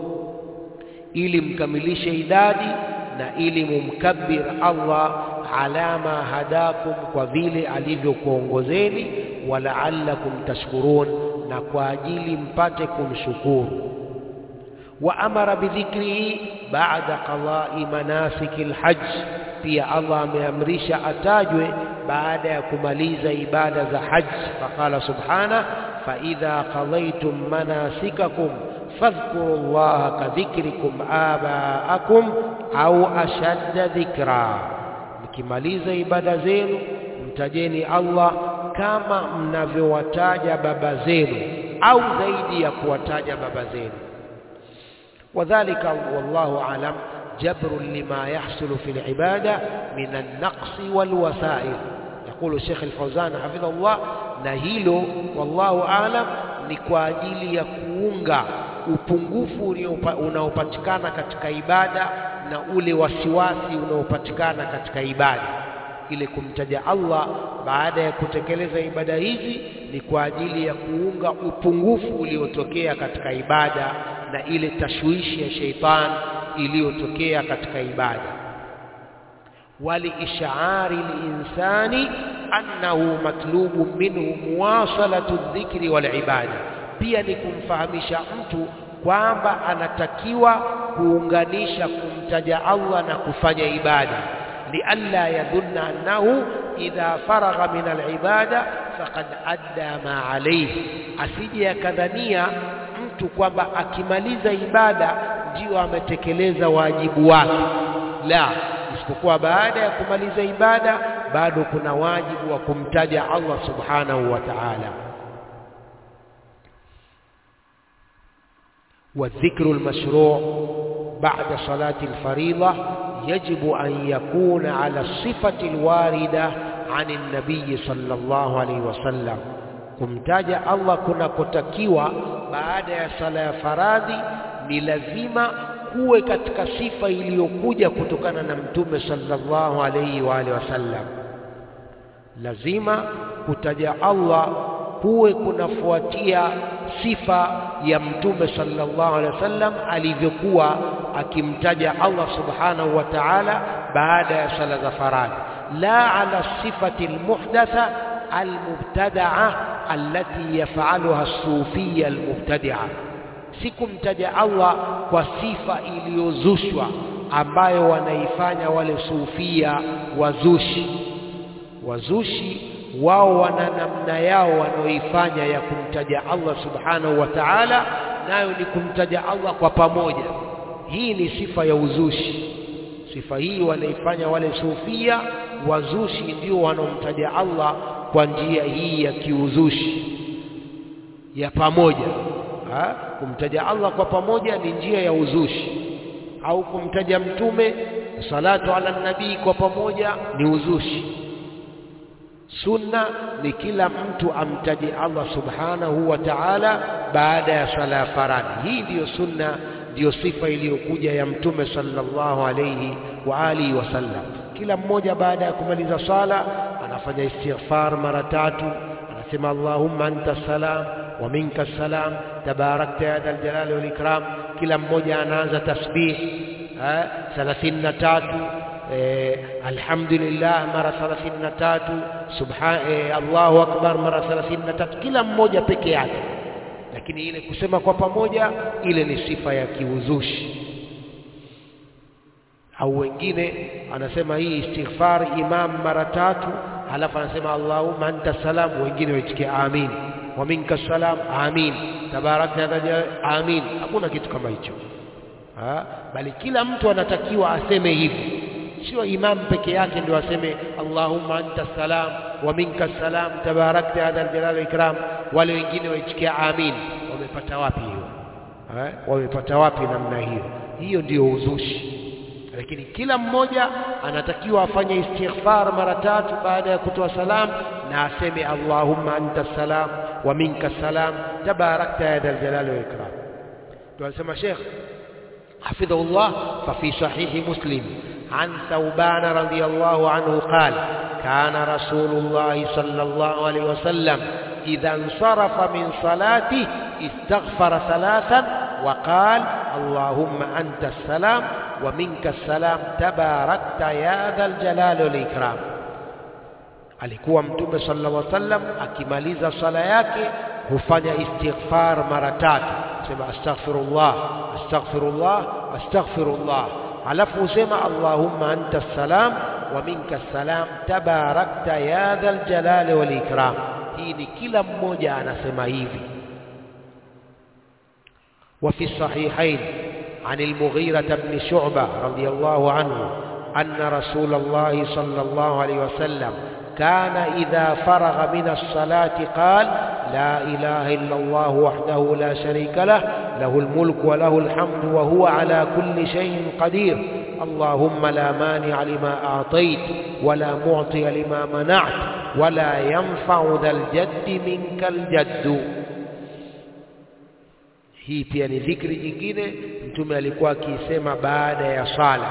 ili mkamilishe idadi na ili mumkabbir Allah ala ma hadakum kwa vile alivyokuongozeni walaallakum tashkurun na kwa ajili mpate kumshukuru wa amara bidhikrihi ba'da qada'i manasiki alhajj pia Allah ameamrisha atajwe baada ya kumaliza ibada za hajj faqala subhana fa idha qadaytum manasikakum fadhkuru allaha kadhikrikum aba'akum au ashadda dhikra mkimaliza ibada zenu mtajeni Allah kama mnavyowataja baba zenu au zaidi ya kuwataja baba zenu wadhālika wallahu alam جبر لما يحصل في العبادة من النقص والوسائل يقول الشيخ الفوزان حفظه الله نهيلو والله أعلم ni kwa ajili ya kuunga upungufu unaopatikana katika ibada na ule wasiwasi unaopatikana katika ibada ile kumtaja Allah baada ya kutekeleza ibada hizi ni kwa ajili ya kuunga upungufu uliotokea katika ibada na ile tashwishi ya sheitan iliyotokea katika ibada waliishari linsani annahu matlubu minhu muwasalatu dhikri walibada pia ni kumfahamisha mtu kwamba anatakiwa kuunganisha kumtaja Allah na kufanya ibada lialla yadhunna annahu idha faragha min alibada faqad adda ma alayhi asije akadhania mtu kwamba akimaliza ibada ndio ametekeleza wajibu wake la isipokuwa baada ya kumaliza ibada bado kuna wajibu wa kumtaja Allah subhanahu wa ta'ala والذكر المشروع بعد صلاة الفريضة يجب أن يكون على الصفة الواردة عن النبي صلى الله عليه وسلم kumtaja Allah kuna kotakiwa baada ya sala ya faradhi ni lazima kuwe katika sifa iliyokuja kutokana na mtume sallallahu alayhi wa alihi wasallam lazima kutaja Allah kuwe kunafuatia sifa ya mtume sallallahu alaihi wasallam alivyokuwa akimtaja Allah subhanahu wa ta'ala baada ya sala za faradhi la ala sifati almuhdatha almubtada'a allati yaf'aluha as-sufiyya almubtadi'a si kumtaja Allah kwa sifa iliyozushwa ambayo wanaifanya wale sufia wazushi wazushi wao wana namna yao wanaoifanya ya kumtaja Allah subhanahu wa ta'ala nayo ni kumtaja Allah kwa pamoja hii ni sifa ya uzushi sifa hii wanaifanya wale sufia wazushi ndio wanaomtaja Allah kwa njia hii ya kiuzushi ya pamoja ha? kumtaja Allah kwa pamoja ni njia ya uzushi au kumtaja mtume salatu ala nabii kwa pamoja ni uzushi sunna ni kila mtu amtaje Allah subhanahu wa ta'ala baada ya sala ya faradhi hii ndiyo sunna ndiyo sifa iliyokuja ya mtume sallallahu alayhi wa alihi wasallam kila mmoja baada ya kumaliza sala anafanya istighfar mara tatu anasema Allahumma anta salam wa minka salam tabarakta ya dal jalali wal ikram kila mmoja anaanza tasbih 33 eh, alhamdulillah mara 33 subhan eh, Allahu akbar mara 33 kila mmoja peke yake lakini ile kusema kwa pamoja ile ni sifa ya kiuzushi au wengine anasema hii istighfar imam mara tatu halafu anasema Allahumma anta salam wengine waitikia amin wa minka salam amin tabarakta amin hakuna kitu kama hicho ha? bali kila mtu anatakiwa aseme hivi sio imam peke yake ndio aseme Allahumma anta salam wa minka salam tabarakta ya dhal jalali ikram wale wengine waitikia amin wamepata wapi hiyo eh wamepata wapi namna hiyo hiyo ndiyo uzushi lakini kila mmoja anatakiwa afanye istighfar mara tatu baada ya kutoa salam na aseme Allahumma anta salam wa minka salam tabarakta ya dhal jalali wal ikram tunasema Sheikh حفظه الله ففي صحيح مسلم عن ثوبان رضي الله عنه قال كان رسول الله صلى الله عليه وسلم إذا انصرف من صلاته استغفر ثلاثا وقال اللهم أنت السلام ومنك السلام تباركت يا ذا الجلال والإكرام alikuwa mtume sallallahu alaihi wasallam akimaliza sala yake hufanya istighfar mara tatu sema astaghfirullah astaghfirullah astaghfirullah alafu husema allahumma anta salam wa minka salam tabarakta ya dhal jalali wal ikram hii ni kila mmoja anasema hivi وفي الصحيحين عن المغيرة بن شعبة رضي الله عنه أن رسول الله صلى الله عليه وسلم كان إذا فرغ من الصلاة قال لا إله إلا الله وحده لا شريك له له الملك وله الحمد وهو على كل شيء قدير اللهم لا مانع لما أعطيت ولا معطي لما منعت ولا ينفع ذا الجد منك الجد hii pia ni dhikri nyingine mtume alikuwa akisema baada ya sala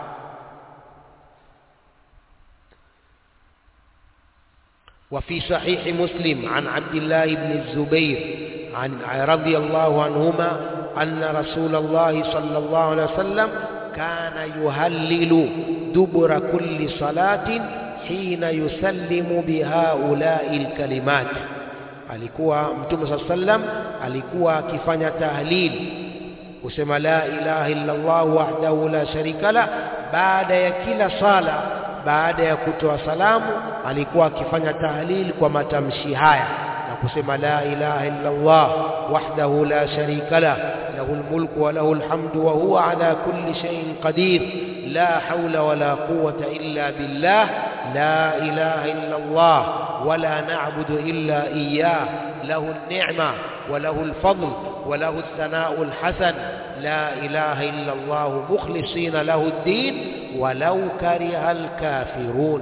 وفي صحيح مسلم عن عبد الله بن الزبير عن رضي الله عنهما أن رسول الله صلى الله عليه وسلم كان يهلل دبر كل صلاة حين يسلم بهؤلاء الكلمات alikuwa mtume saa sallam alikuwa akifanya tahlil kusema la ilaha illa Allah wahdahu la sharika la baada ya kila sala baada ya kutoa salamu alikuwa akifanya tahlil kwa matamshi haya na kusema la ilaha illa Allah wahdahu la sharika la له الملك وله الحمد وهو على كل شيء قدير لا حول ولا قوة إلا بالله لا إله إلا الله ولا نعبد إلا إياه له النعمة وله الفضل وله الثناء الحسن لا إله إلا الله مخلصين له الدين ولو كره الكافرون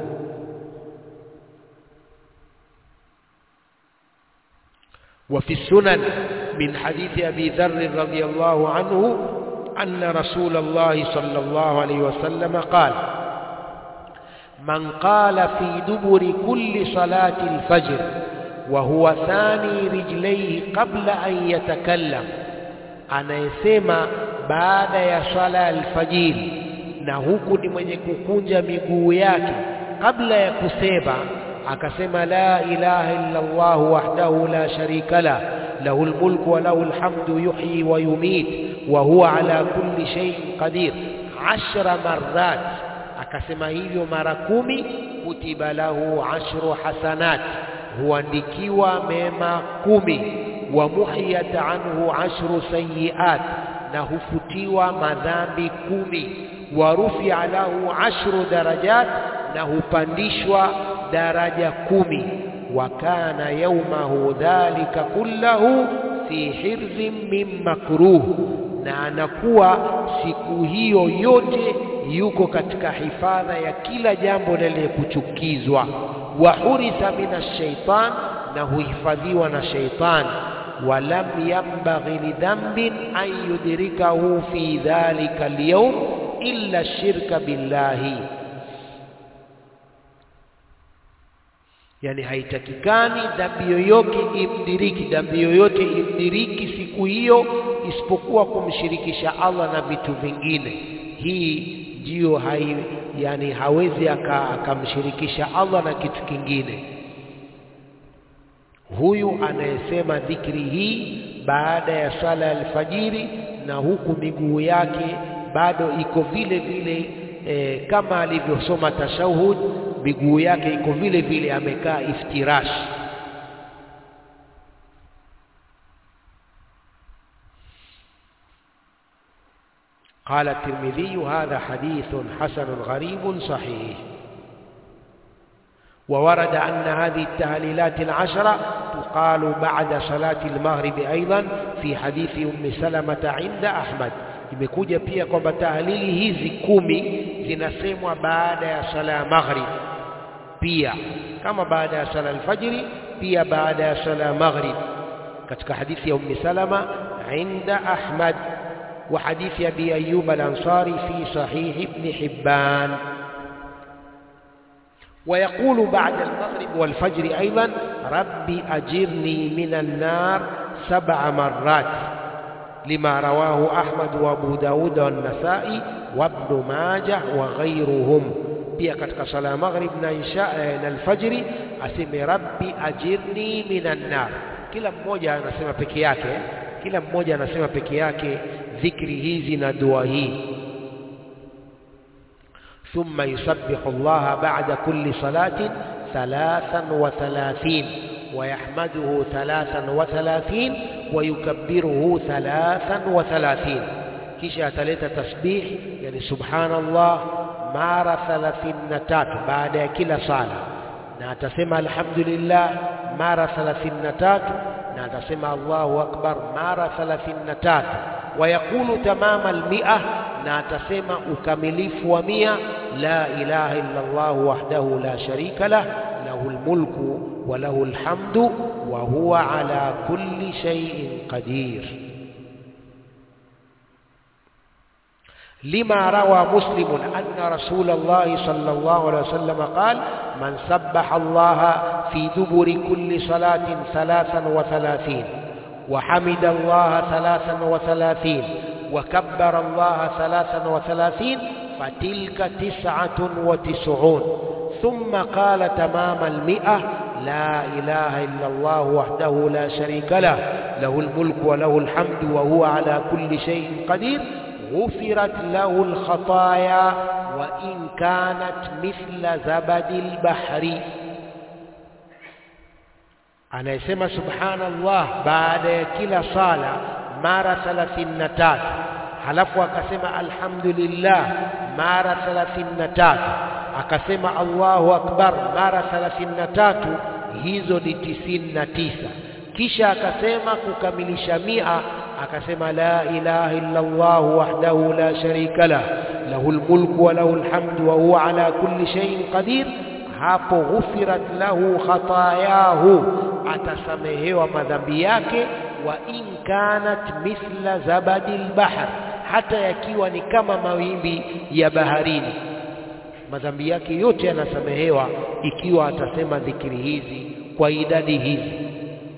وفي السنن من حديث أبي ذر رضي الله عنه أن رسول الله صلى الله عليه وسلم قال من قال في دبر كل صلاة الفجر وهو ثاني رجليه قبل أن يتكلم anayesema baada ya swala alfajiri na huku ni mwenye kukunja miguu yake kabla ya kusema akasema la ilaha illa Allah wahdahu la sharika la له الملك وله الحمد يحيي ويميت وهو على كل شيء قدير عشر مرات akasema hivyo mara kumi kutiba lahu ashru hasanat huandikiwa mema kumi wa muhiyat anhu ashru sayiat na hufutiwa madhambi kumi wa rufia lahu ashru darajat na hupandishwa daraja kumi وكان يومه ذلك كله في حرز من مكروه na anakuwa siku hiyo yote yuko katika hifadha ya kila jambo lenye kuchukizwa wa huritha min shaitan na huhifadhiwa na shaitan walam yambaghi lidhambin an yudrikahu fi dhalika alyawm illa shirka billahi yani haitakikani dhambi yoyote imdiriki dhambi yoyote imdiriki siku hiyo isipokuwa kumshirikisha Allah na vitu vingine hii ndiyo hai yani hawezi akamshirikisha Allah na kitu kingine huyu anayesema dhikri hii baada ya sala ya alfajiri na huku miguu yake bado iko vile vile e, kama alivyosoma tashahud miguu yake iko vile vile amekaa iftirash قال الترمذي هذا حديث حسن غريب صحيح وورد أن هذه التهليلات العشرة تقال بعد صلاة المغرب أيضا في حديث أم سلمة عند أحمد imekuja pia kwamba tahlili hizi kumi zinasemwa baada ya sala ya maghrib pia kama baada ya sala alfajiri pia baada ya sala ya maghrib katika hadithi ya ummi salama inda ahmad wa hadithi abi ayyub al-ansari fi sahih ibn hibban ويقول بعد المغرب والفجر أيضا ربي أجرني من النار سبع مرات لما رواه أحمد وأبو داود والنسائي وابن ماجه وغيرهم pia katika sala ya maghrib na isha na alfajiri aseme rabbi ajirni minan nar kila mmoja anasema peke yake kila mmoja anasema peke yake dhikri hizi na dua hii ثم يسبح الله بعد كل صلاة ثلاثا وثلاثين ويحمده ثلاثا وثلاثين ويكبره ثلاثا وثلاثين kisha ataleta tasbih yani subhanallah mara 33 baada ya kila sala na atasema alhamdulillah mara 33 na atasema Allahu akbar mara 33 wayakulu tamama almi'a na atasema ukamilifu wa mia la ilaha illa Allah wahdahu la sharika lah lahu almulku wa lahu alhamdu wa huwa ala kulli shay'in qadir لما روى مسلم أن رسول الله صلى الله عليه وسلم قال من سبح الله في دبر كل صلاة ثلاثا وثلاثين وحمد الله ثلاثا وثلاثين وكبر الله ثلاثا وثلاثين فتلك تسعة وتسعون ثم قال تمام المئة لا إله إلا الله وحده لا شريك له له الملك وله الحمد وهو على كل شيء قدير غفرت له الخطايا وإن كانت مثل زبد البحر anayesema subhanallah baada ya kila sala mara 33 halafu akasema alhamdulillah mara 33 akasema Allahu akbar mara 33 hizo ni 99 kisha akasema kukamilisha mia akasema la ilaha illa Allah wahdahu la sharika lah lahul mulku wa lahul hamdu wa huwa ala kulli shay'in qadir hapo ghufirat lahu khatayahu atasamehewa madhambi yake wa in kanat mithla zabadil bahr hata yakiwa ni kama mawimbi ya baharini madhambi yake yote yanasamehewa ikiwa atasema dhikiri hizi kwa idadi hizi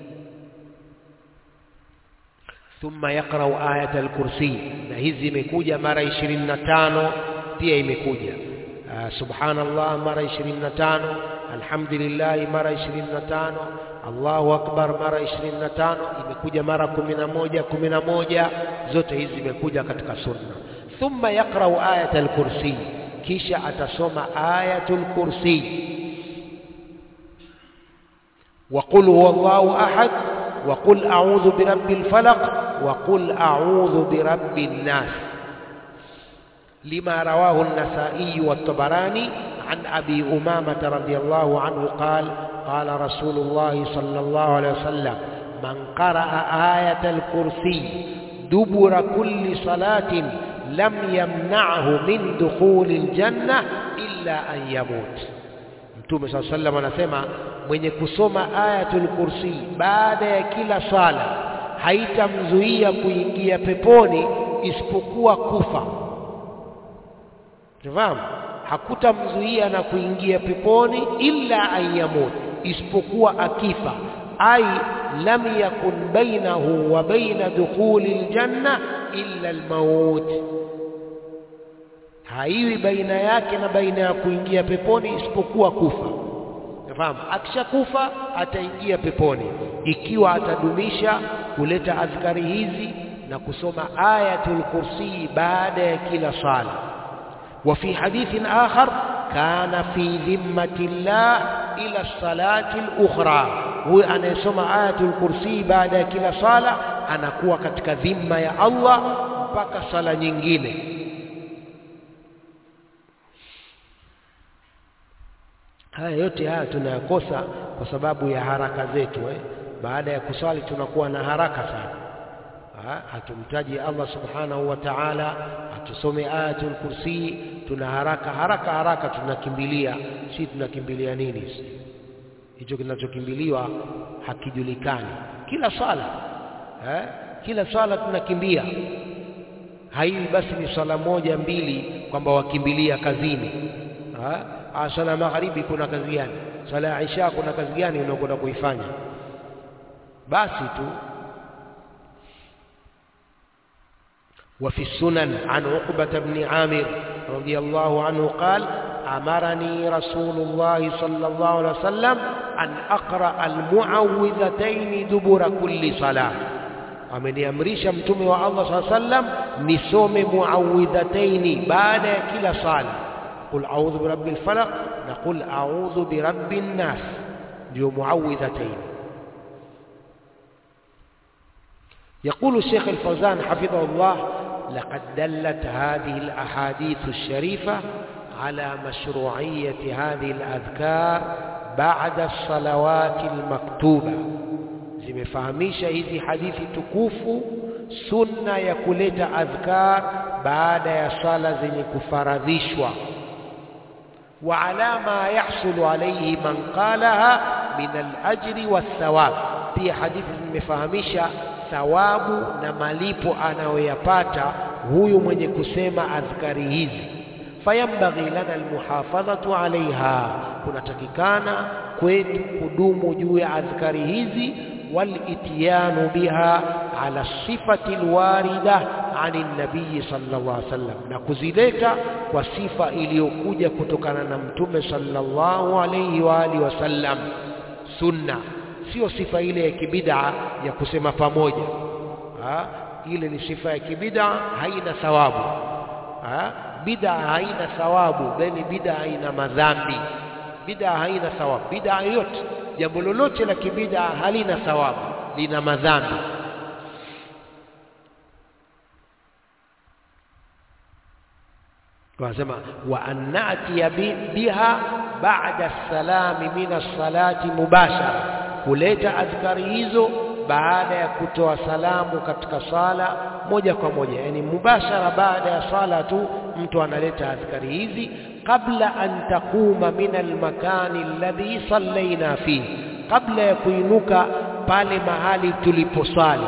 thumma yaqra'u ayat al-kursi na hizi imekuja mara 25 pia imekuja subhanallah mara 25 alhamdulillah mara 25 Allahu akbar mara 25 imekuja mara 11 11 zote hizi zimekuja katika sunna thumma yaqra'u ayat al-kursi kisha atasoma ayatul kursi وقل هو الله أحد وقل أعوذ برب الفلق وقل أعوذ برب الناس لما رواه النسائي والطبراني عن أبي أمامة رضي الله عنه قال قال رسول الله صلى الله عليه وسلم من قرأ آية الكرسي دبر كل صلاة لم يمنعه من دخول الجنة إلا أن يموت Mtume صلى الله عليه وسلم anasema mwenye kusoma ayatul kursi baada ya kila sala haitamzuia kuingia peponi isipokuwa kufa Tufahamu? Hakutamzuia na kuingia peponi illa ayyamut, isipokuwa akifa. Ai lam yakun bainahu wa baina dukhuli aljanna illa almaut, haiwi baina yake na baina ya kuingia peponi isipokuwa kufa. Tufahamu? Akishakufa ataingia peponi ikiwa atadumisha kuleta adhkari hizi na kusoma ayatul kursi baada ya kila sala. وفي حديث آخر كان في ذمة الله إلى الصلاة الأخرى هو أن يسمع آية الكرسي بعد كلا صلاة أنا كوا كتك ذمة يا الله mpaka sala nyingine haya yote haya tunayakosa kwa sababu ya haraka zetu eh? baada ya kusali tunakuwa na haraka sana hatumtaji Allah subhanahu wa ta'ala hatusome ayatul kursi tuna haraka haraka haraka tunakimbilia si tunakimbilia nini hicho kinachokimbiliwa hakijulikani kila swala eh? kila swala tunakimbia haiwi basi ni swala moja mbili kwamba wakimbilia kazini ah swala magharibi kuna kazi gani swala ya isha kuna kazi gani unakwenda kuifanya basi tu وفي السنن عن عقبة بن عامر رضي الله عنه قال أمرني رسول الله صلى الله عليه وسلم أن أقرأ المعوذتين دبر كل صلاة ameniamrisha mtume wa Allah saa sallam nisome muawidhataini baada ya kila sala qul a'udhu birabbil falaq na qul a'udhu birabbin nas ndio muawidhataini يقول الشيخ الفوزان حفظه الله لقد دلت هذه الأحاديث الشريفة على مشروعية هذه الأذكار بعد الصلوات المكتوبة zimefahamisha hizi hadithi tukufu sunna ya kuleta adhkar baada ya sala zenye kufaradhishwa wa ala ma yahsulu alayhi man qalaha min al-ajri was-thawab pia hadithi zimefahamisha thawabu na malipo anayoyapata huyu mwenye kusema adhkari hizi fayambaghi lana almuhafadhatu alaiha kunatakikana kwetu kudumu juu ya adhkari hizi والاتيان بها على الصفة الواردة عن النبي صلى الله عليه وسلم نكزلeta kwa sifa iliyokuja kutokana na mtume sallallahu alayhi wa alihi wasallam sunna sio sifa ile ya kibid'a ya kusema pamoja ha? ile ni sifa ya kibid'a haina thawabu ha? bid'a haina thawabu bali bid'a haina madhambi bid'a haina thawabu bid'a yote jambo lolote la kibid'a halina thawabu lina madhambi wanasema wa an na'tiya biha ba'da as-salami min as-salati mubashara kuleta adhkari hizo baada ya kutoa salamu katika sala moja kwa moja yani mubashara baada ya sala tu mtu analeta adhkari hizi kabla an taquma min almakani alladhi sallaina fihi kabla ya kuinuka pale mahali tuliposali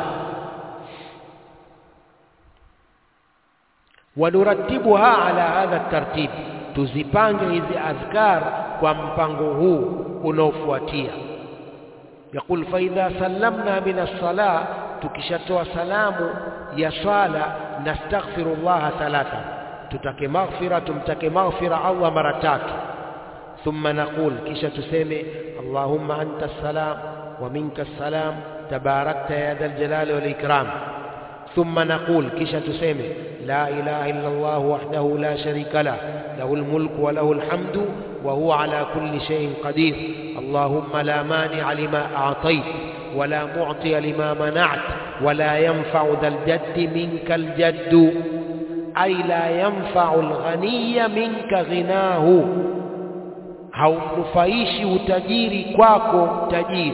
wanuratibuha ala hadha tartib tuzipange hizi adhkar kwa mpango huu unaofuatia يقول فإذا سلمنا من الصلاة تكشتوا سلام يا صلاة نستغفر الله ثلاثة تتك مغفرة تمتك مغفرة الله مرتات ثم نقول كش تسمي اللهم أنت السلام ومنك السلام تباركت يا ذا الجلال والإكرام ثم نقول كش تسمي لا إله إلا الله وحده لا شريك له له الملك وله الحمد وهو على كل شيء قدير اللهم لا مانع لما أعطيت ولا معطي لما منعت ولا ينفع ذا الجد منك الجد أي لا ينفع الغني منك غناه haumnufaishi utajiri kwako tajiri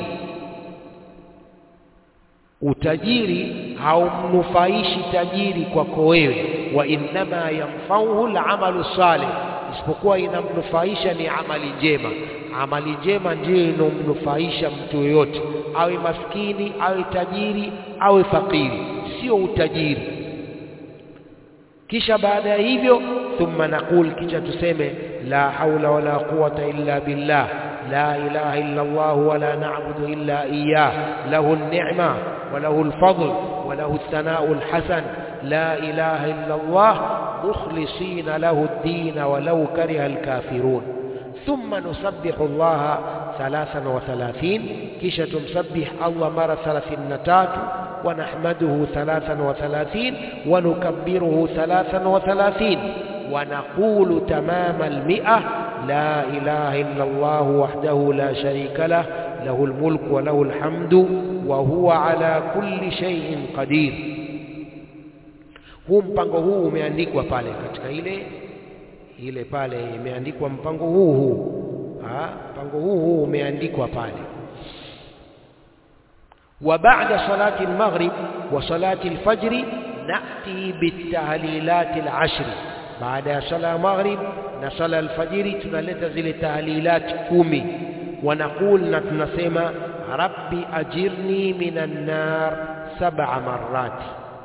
utajiri haumnufaishi tajiri kwako wewe wa innama yanfauhu alamalu salih isipokuwa inamnufaisha ni amali njema amali njema ndiyo inomnufaisha mtu yoyote awe maskini awe tajiri awe fakiri sio utajiri kisha baada ya hivyo thumma naqul kisha tuseme la haula wala quwata illa billah la ilaha illa Allah wala na'budu illa iyyah lahu an-ni'ma wa lahu al-fadl wa lahu ath-thana'u al-hasan la ilaha illa Allah mukhlisina lahu ad-din walau kariha al-kafirun ثم نسبح الله ثلاثا وثلاثين كيشة تسبح الله مرة ثلاثين نتات ونحمده ثلاثا وثلاثين ونكبره ثلاثا وثلاثين ونقول تمام المئة لا إله إلا الله وحده لا شريك له له الملك وله الحمد وهو على كل شيء قدير huu mpango huu umeandikwa pale katika ile ile pale imeandikwa mpango huu huu ha mpango huu huu umeandikwa pale وبعد صلاة المغرب وصلاة الفجر نأتي بالتهليلات العشر بعد صلاة المغرب نصلى الفجر تنلت زل تهليلات كومي ونقول نتنسمى ربي أجرني من النار سبع مرات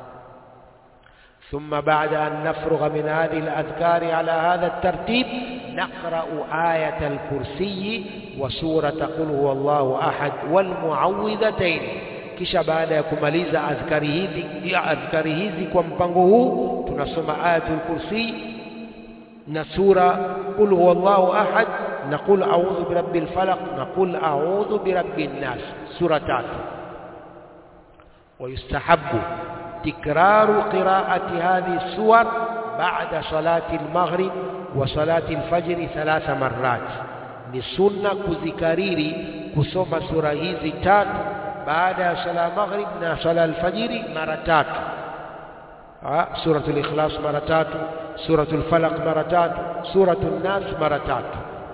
ثم بعد أن نفرغ من هذه الأذكار على هذا الترتيب نقرأ آية الكرسي وسورة قل هو الله أحد والمعوذتين kisha baada ya kumaliza adhkari hizi ya adhkari hizi kwa mpango huu tunasoma ayatul kursi na sura qul huwallahu ahad na qul a'udhu birabbil falaq na qul a'udhu birabbin nas sura tatu ويستحب تكرار قراءة هذه السور بعد صلاة المغرب وصلاة الفجر ثلاث مرات لسنة كذكريري كسوم سورة هذه تات بعد صلاة المغرب صلاة الفجر مرتات سورة الإخلاص مرتات سورة الفلق مرتات سورة الناس مرتات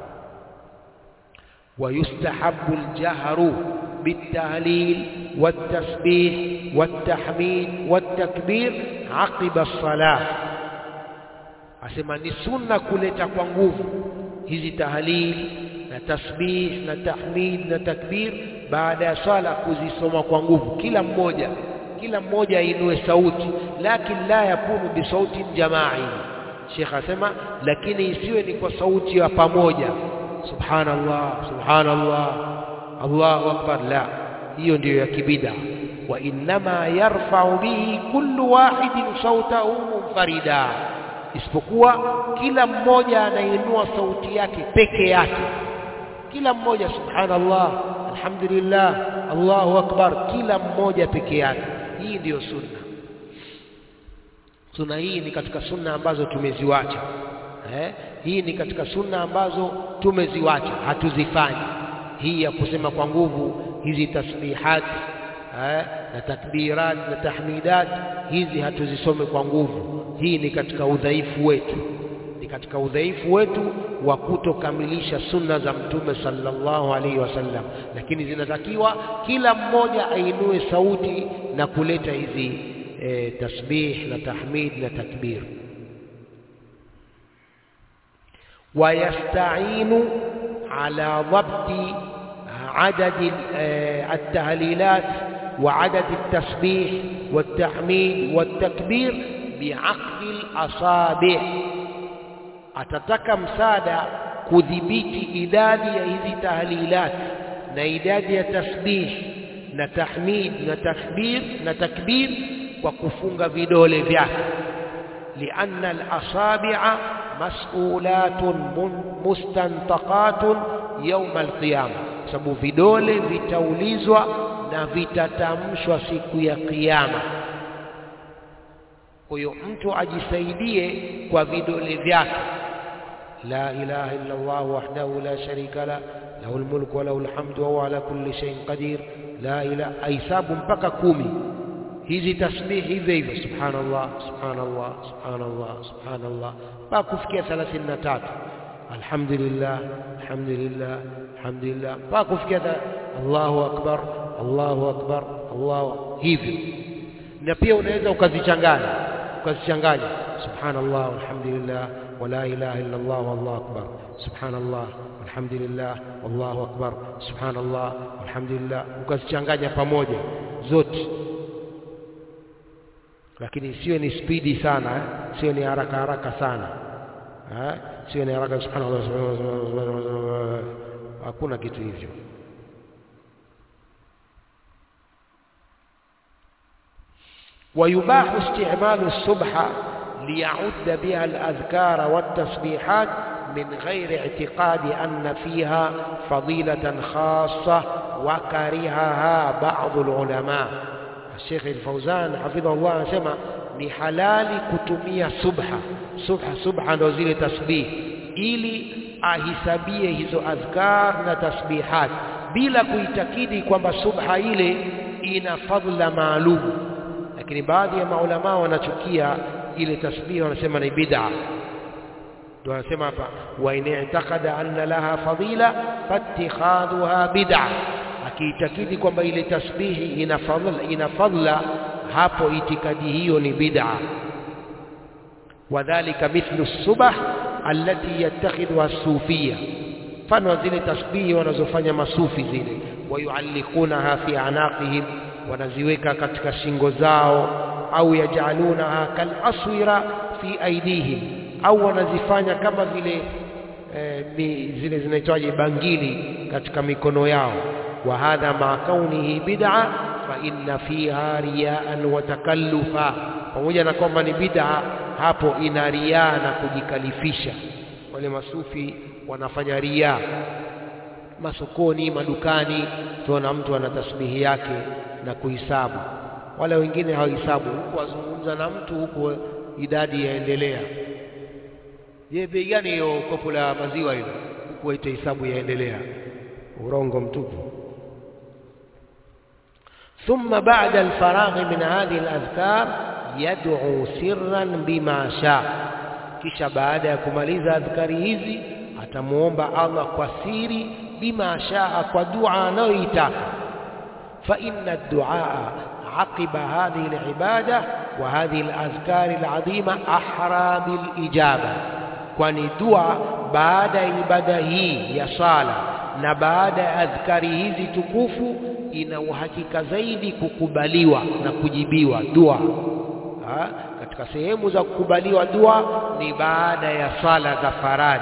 ويستحب الجهر بالتهليل والتسبيح والتحميد والتكبير عقب الصلاة asema ni sunna kuleta kwa nguvu hizi tahlil na tasbih na tahmid na takbir baada ya swala kuzisoma kwa nguvu kila mmoja kila mmoja ainue sauti lakini la yakunu bisauti jamai Sheikh asema lakini isiwe ni kwa sauti ya pamoja subhanallah subhanallah Allahu akbar la hiyo ndiyo ya kibida wa innama yarfa'u bihi kullu wahidin sautahu munfarida isipokuwa kila mmoja anainua sauti yake peke yake kila mmoja subhanallah alhamdulillah allahu akbar kila mmoja peke yake hii ndiyo sunna sunna hii ni katika sunna ambazo tumeziwacha eh? hii ni katika sunna ambazo tumeziwacha hatuzifanyi hii ya kusema kwa nguvu hizi tasbihat eh? na takbirat na tahmidat hizi hatuzisome kwa nguvu hii ni katika udhaifu wetu ni katika udhaifu wetu wa kutokamilisha sunna za mtume sallallahu alaihi wasallam lakini zinatakiwa kila mmoja ainue sauti na kuleta hizi e, tasbih na tahmid na takbir ويستعين على ضبط عدد التهليلات وعدد التسبيح والتحميد والتكبير بعقد الأصابع atataka msaada kudhibiti idadi ya hizi tahlilat na idadi ya tasbih na tahmid na takbir na takbir kwa kufunga vidole vyake lianna al-asabi'a mas'ulatun mustantaqatun yawm al-qiyama sababu vidole vitaulizwa na vitatamshwa siku ya kiyama kwa hiyo mtu ajisaidie kwa vidole vyake la ilaha illa Allah wahdahu la sharika la lahu almulku wa lahu alhamdu wa huwa ala kulli shay'in qadir la ilaha aisabu mpaka kumi hizi tasbih hivyo hivyo subhanallah subhanallah subhanallah subhanallah mpaka kufikia 33 alhamdulillah alhamdulillah alhamdulillah mpaka kufikia Allahu akbar Allahu akbar Allahu hivyo na pia unaweza ukazichanganya ukazichanganya subhanallah walhamdulillah wala ilaha illa Allah wallahu akbar subhanallah walhamdulillah wallahu akbar subhanallah walhamdulillah ukazichanganya pamoja zote lakini siwe ni spidi sana eh? siwe ni haraka haraka sana eh? siwe ni haraka subhanallah hakuna kitu hivyo ويباح استعمال السبحة ليعد بها الأذكار والتسبيحات من غير اعتقاد أن فيها فضيلة خاصة وكرهها بعض العلماء الشيخ الفوزان حفظه الله سمع ni halali kutumia subha subha subha ndo zile tasbih ili ahisabie hizo adhkar na tasbihat bila kuitakidi kwamba subha ile ina fadhila maalum lakini baadhi ya maulama wanachukia ile tasbih wanasema ni bid'a ndio wanasema hapa wa in i'taqada anna laha fadila fattikhadhuha bid'a akiitakidi kwamba ile tasbihi ina fadhila ina fadhila hapo itikadi hiyo ni bid'a wadhālika mithlu subah allati yattakhidhuha as-sufiyya mfano zile tasbihi wanazofanya masufi zile wayuallikunaha fi anaqihim wanaziweka katika shingo zao au yajalunaha kal aswira fi aidihim au wanazifanya kama vile e, mi, zile zinaitwaje bangili katika mikono yao wa hadha ma kaunihi bid'a fa inna fiha riyaan wa takallufa pamoja na kwamba ni bid'a hapo ina riaa na kujikalifisha wale masufi wanafanya riaa masokoni madukani tuona mtu ana tasbihi yake na kuhisabu wale wengine hawahesabu huku wazungumza na mtu huku idadi yaendelea je bei gani hiyo kopo la maziwa hilo huku waita hisabu yaendelea urongo mtupu ثم بعد الفراغ من هذه الأذكار يدعو سرا بما شاء kisha baada ya kumaliza adhkari hizi atamuomba Allah kwa siri bima shaa kwa dua anayoitaka fa inna ad-du'a aqiba hadhihi al-ibada wa hadhihi al-azkar al-azima ahra bil ijaba kwani dua baada ya ibada hii ya sala na baada ya adhkari hizi tukufu ina uhakika zaidi kukubaliwa na kujibiwa dua ha? katika sehemu za kukubaliwa dua ni baada ya sala za faradhi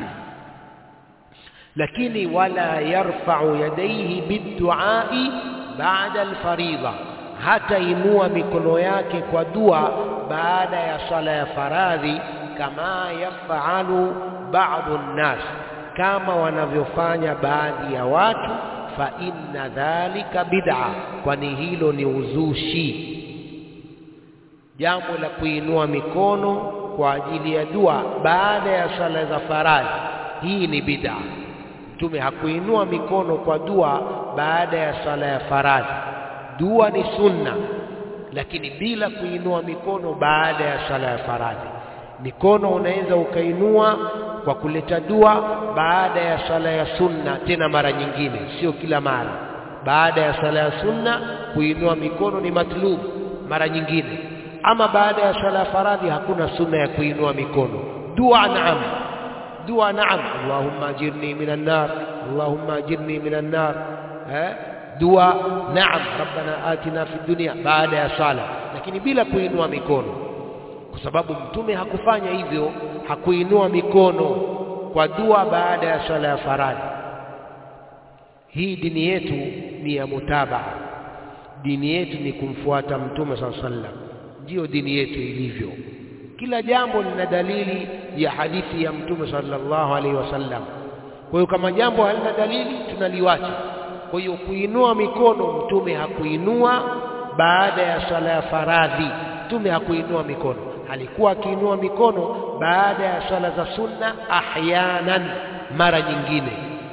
lakini wala yarfa'u yadayhi bidduai baada alfaridha hata inua mikono yake kwa dua baada ya sala ya faradhi kama yafalu ba'dhu nnas kama wanavyofanya baadhi ya watu fa inna dhalika bid'a kwani hilo ni uzushi jambo la kuinua mikono kwa ajili ya dua baada ya sala za faradhi hii ni bid'a mtume hakuinua mikono kwa dua baada ya sala ya faradhi dua ni sunna lakini bila kuinua mikono baada ya sala ya faradhi mikono unaweza ukainua kwa kuleta dua baada ya sala ya sunna tena mara nyingine sio kila mara baada ya sala ya sunna kuinua mikono ni matlub mara nyingine ama baada ya sala ya faradhi hakuna sunna ya kuinua mikono dua naam dua naam allahumma ajirni minan nar allahumma ajirni minan nar eh dua naam rabbana atina fid dunya baada ya sala lakini bila kuinua mikono kwa sababu mtume hakufanya hivyo hakuinua mikono kwa dua baada ya sala ya faradhi hii dini yetu ni ya mutabaa dini yetu ni kumfuata mtume saa sallam ndiyo dini yetu ilivyo kila jambo lina dalili ya hadithi ya mtume sallallahu alaihi wasallam kwa hiyo kama jambo halina dalili tunaliwacha kwa hiyo kuinua mikono mtume hakuinua baada ya sala ya faradhi mtume hakuinua mikono alikuwa akiinua mikono baada ya swala za sunna ahyanan mara nyingine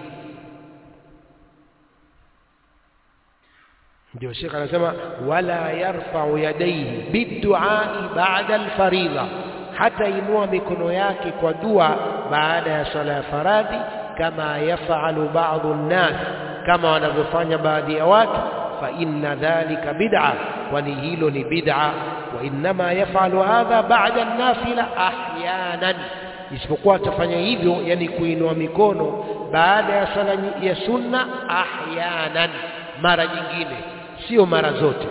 ndio shekh anasema wala yarfa'u yadayhi biduai ba'da alfaridha hata inua mikono yake kwa dua baada ya swala ya faradhi kama yafalu ba'dhu nnas kama wanavyofanya baadhi ya watu fa inna dhalika bid'a kwani hilo ni bid'a wa innama yafalu hadha ba'da an-nafila ahyanan isipokuwa atafanya hivyo yani kuinua mikono baada ya sala ya sunna ahyanan mara nyingine sio mara zote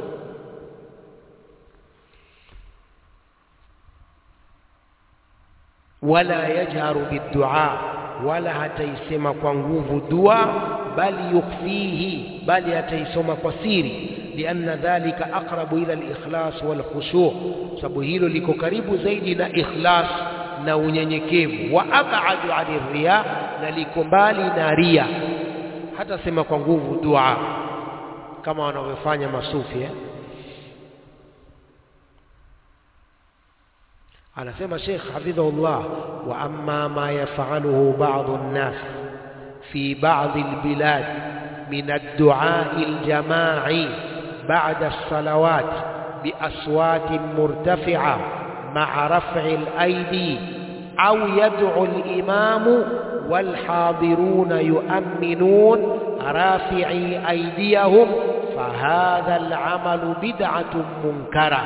wala yajharu bidua wala hataisema kwa nguvu dua bali yukfihi bali hataisoma kwa siri لأن ذلك أقرب إلى الإخلاص والخشوع sababu hilo liko karibu zaidi na ikhlas na unyenyekevu wa abadu ani riya na liko mbali na ria hata sema kwa nguvu dua kama wanavyofanya masufi eh? anasema Sheikh hafidhahullah wa amma ma yafaluhu ba'dhu an-nas fi ba'dhi al-bilad min ad-du'a al-jama'i ba'da as-salawat بأصوات مرتفعة مع رفع الأيدي أو يدعو الإمام والحاضرون يؤمنون رافعي أيديهم فهذا العمل بدعة منكرة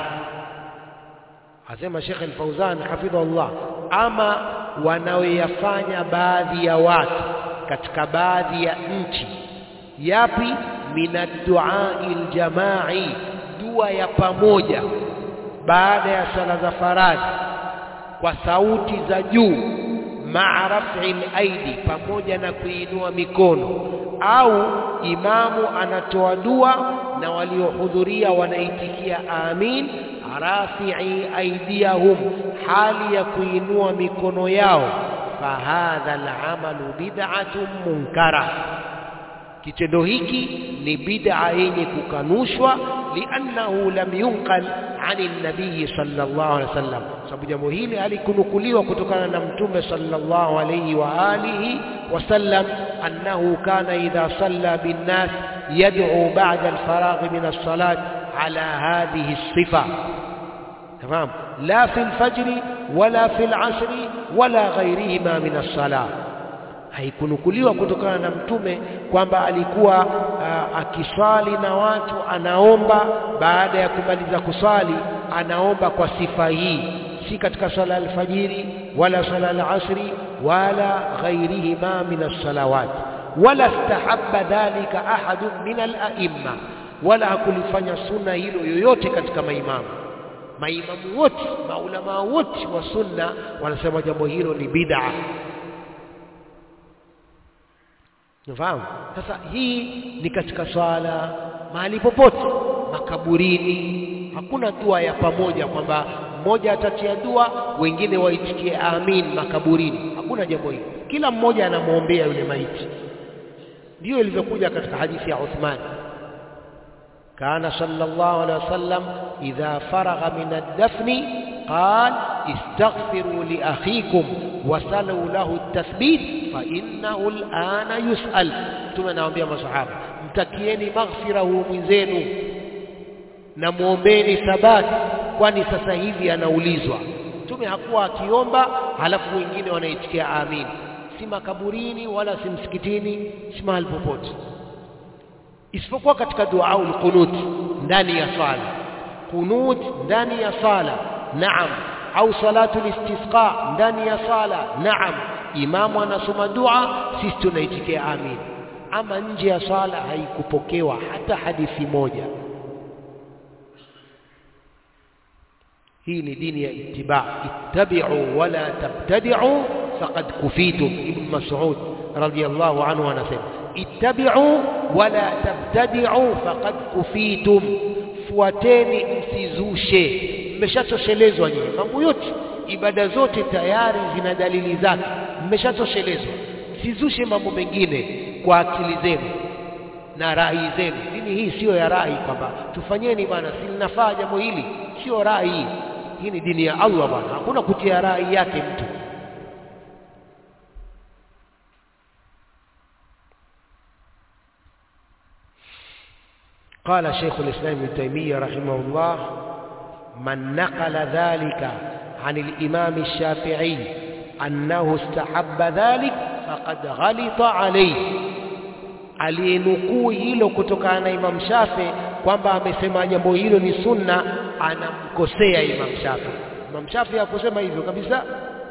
asema Sheikh Al-Fauzan hafidhahullah ama wanaoyafanya baadhi ya watu katika baadhi ya nchi yapi minaddu'a aljamai dua ya pamoja baada ya sala za faradhi kwa sauti za juu ma'a raf'il aidi pamoja na kuinua mikono au imamu anatoa dua na waliohudhuria wanaitikia amin rafi'i aidiyahum hali ya kuinua mikono yao fahadha al'amalu bid'atun munkara kitendo hiki ni bid'a yenye kukanushwa liannahu lam yunqal ani nabii sallallahu alaihi wasallam sababu jambo hili halikunukuliwa kutokana na mtume sallallahu alaihi wa alihi wasallam annahu kana idha salla binnas yad'u ba'da alfaragh min as-salat ala hadhihi as-sifa تمام لا في الفجر ولا في العصر ولا غيرهما من الصلاه haikunukuliwa kutokana na mtume kwamba alikuwa uh, akiswali na watu anaomba baada ya kumaliza kuswali anaomba kwa sifa hii si katika swala alfajiri wala swala alasri wala ghairihima min as-salawat wala istahabba dhalika ahadun min al-a'imma wala hakulifanya sunna hilo yoyote katika maimamu maimamu wote maulama wote wa sunna wanasema jambo hilo ni bid'a unafahamu sasa hii ni katika swala mahali popote makaburini hakuna dua ya pamoja kwamba mmoja atatia dua wengine waitikie amin makaburini hakuna jambo hilo kila mmoja anamwombea yule maiti ndio ilivyokuja katika hadithi ya Uthman kana sallallahu alaihi wasallam idha faragha min ad-dafni qal istaghfiru li akhikum wasalu lahu at-tathbit fa innahu al-ana yus'al mtume anawaambia masahaba mtakieni maghfira huyu mwenzenu na muombeni thabati kwani sasa hivi anaulizwa mtume hakuwa akiomba halafu wengine wanaitikia amin si makaburini wala si msikitini si mahali popote isipokuwa katika dua au qunut ndani ya swala qunut ndani ya sala naam au salatu istisqa ndani ya sala naam imamu anasoma dua sisi tunaitikia amin ama nje ya swala haikupokewa hata hadithi moja hii ni dini ya ittiba ittabi'u wala tabtadi'u faqad kufitum ibn mas'ud radiyallahu anhu anasema ittabi'u wala tabtadi'u faqad kufitum fuateni msizushe mmeshatoshelezwa nyinyi mambo yote ibada zote tayari zina dalili zake mmeshatoshelezwa msizushe mambo mengine kwa akili zenu na rai zenu dini hii siyo ya rai kwamba tufanyeni bwana si linafaa jambo hili sio rai hii ni dini ya Allah bwana hakuna kutia rai yake mtu قال شيخ الإسلام ابن تيمية رحمه الله من نقل ذلك عن الإمام الشافعي أنه استحب ذلك فقد غلط عليه aliyenukuu hilo kutokana na Imam Shafi kwamba amesema jambo hilo ni sunna anamkosea Imam Shafi Imam Shafi hakusema hivyo kabisa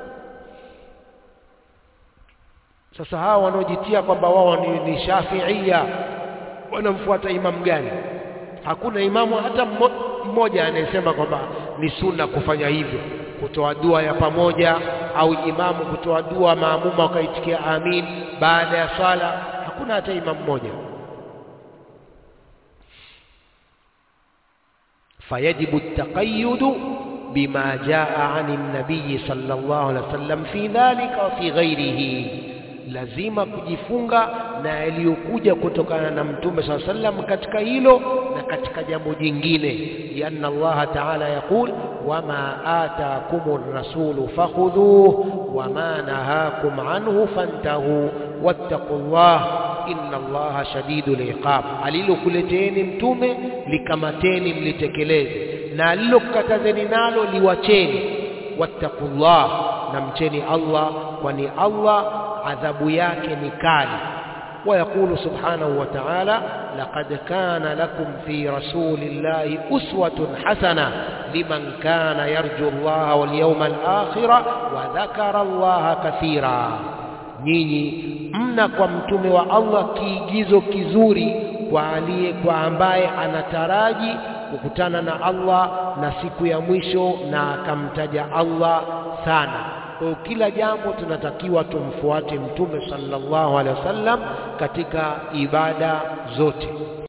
sasa hawa wanaojitia kwamba wao ni, ni Shafiia wanamfuata imam gani hakuna imamu hata mmoja anayesema kwamba ni sunna kufanya hivyo kutoa dua ya pamoja au imamu kutoa dua maamuma wakaitikia amin baada ya swala hakuna hata imamu mmoja fayajibu taqayyudu bima jaa ani nabii sallallahu alaihi wasallam fi dhalika wa fi ghairihi lazima kujifunga na yaliyokuja kutokana na mtume saa sallam katika hilo na katika jambo jingine lianna allaha taala yaqul wama atakumur rasulu fakhudhuhu wama nahakum anhu fantahu wattaqullah inna allaha shadidul iqab alilokuleteeni mtume likamateni mlitekeleze na alilokatazeni nalo liwacheni wattaqullah na mcheni Allah kwani Allah adhabu yake ni kali ويقول سبحانه وتعالى لقد كان لكم في رسول الله أسوة حسنة لمن كان يرجو الله واليوم الآخر وذكر الله كثيرا nyinyi mna kwa mtume wa Allah kiigizo kizuri kwa aliye kwa ambaye anataraji kukutana na Allah na siku ya mwisho na akamtaja Allah sana kwa kila jambo tunatakiwa tumfuate mtume sallallahu alaihi wasallam katika ibada zote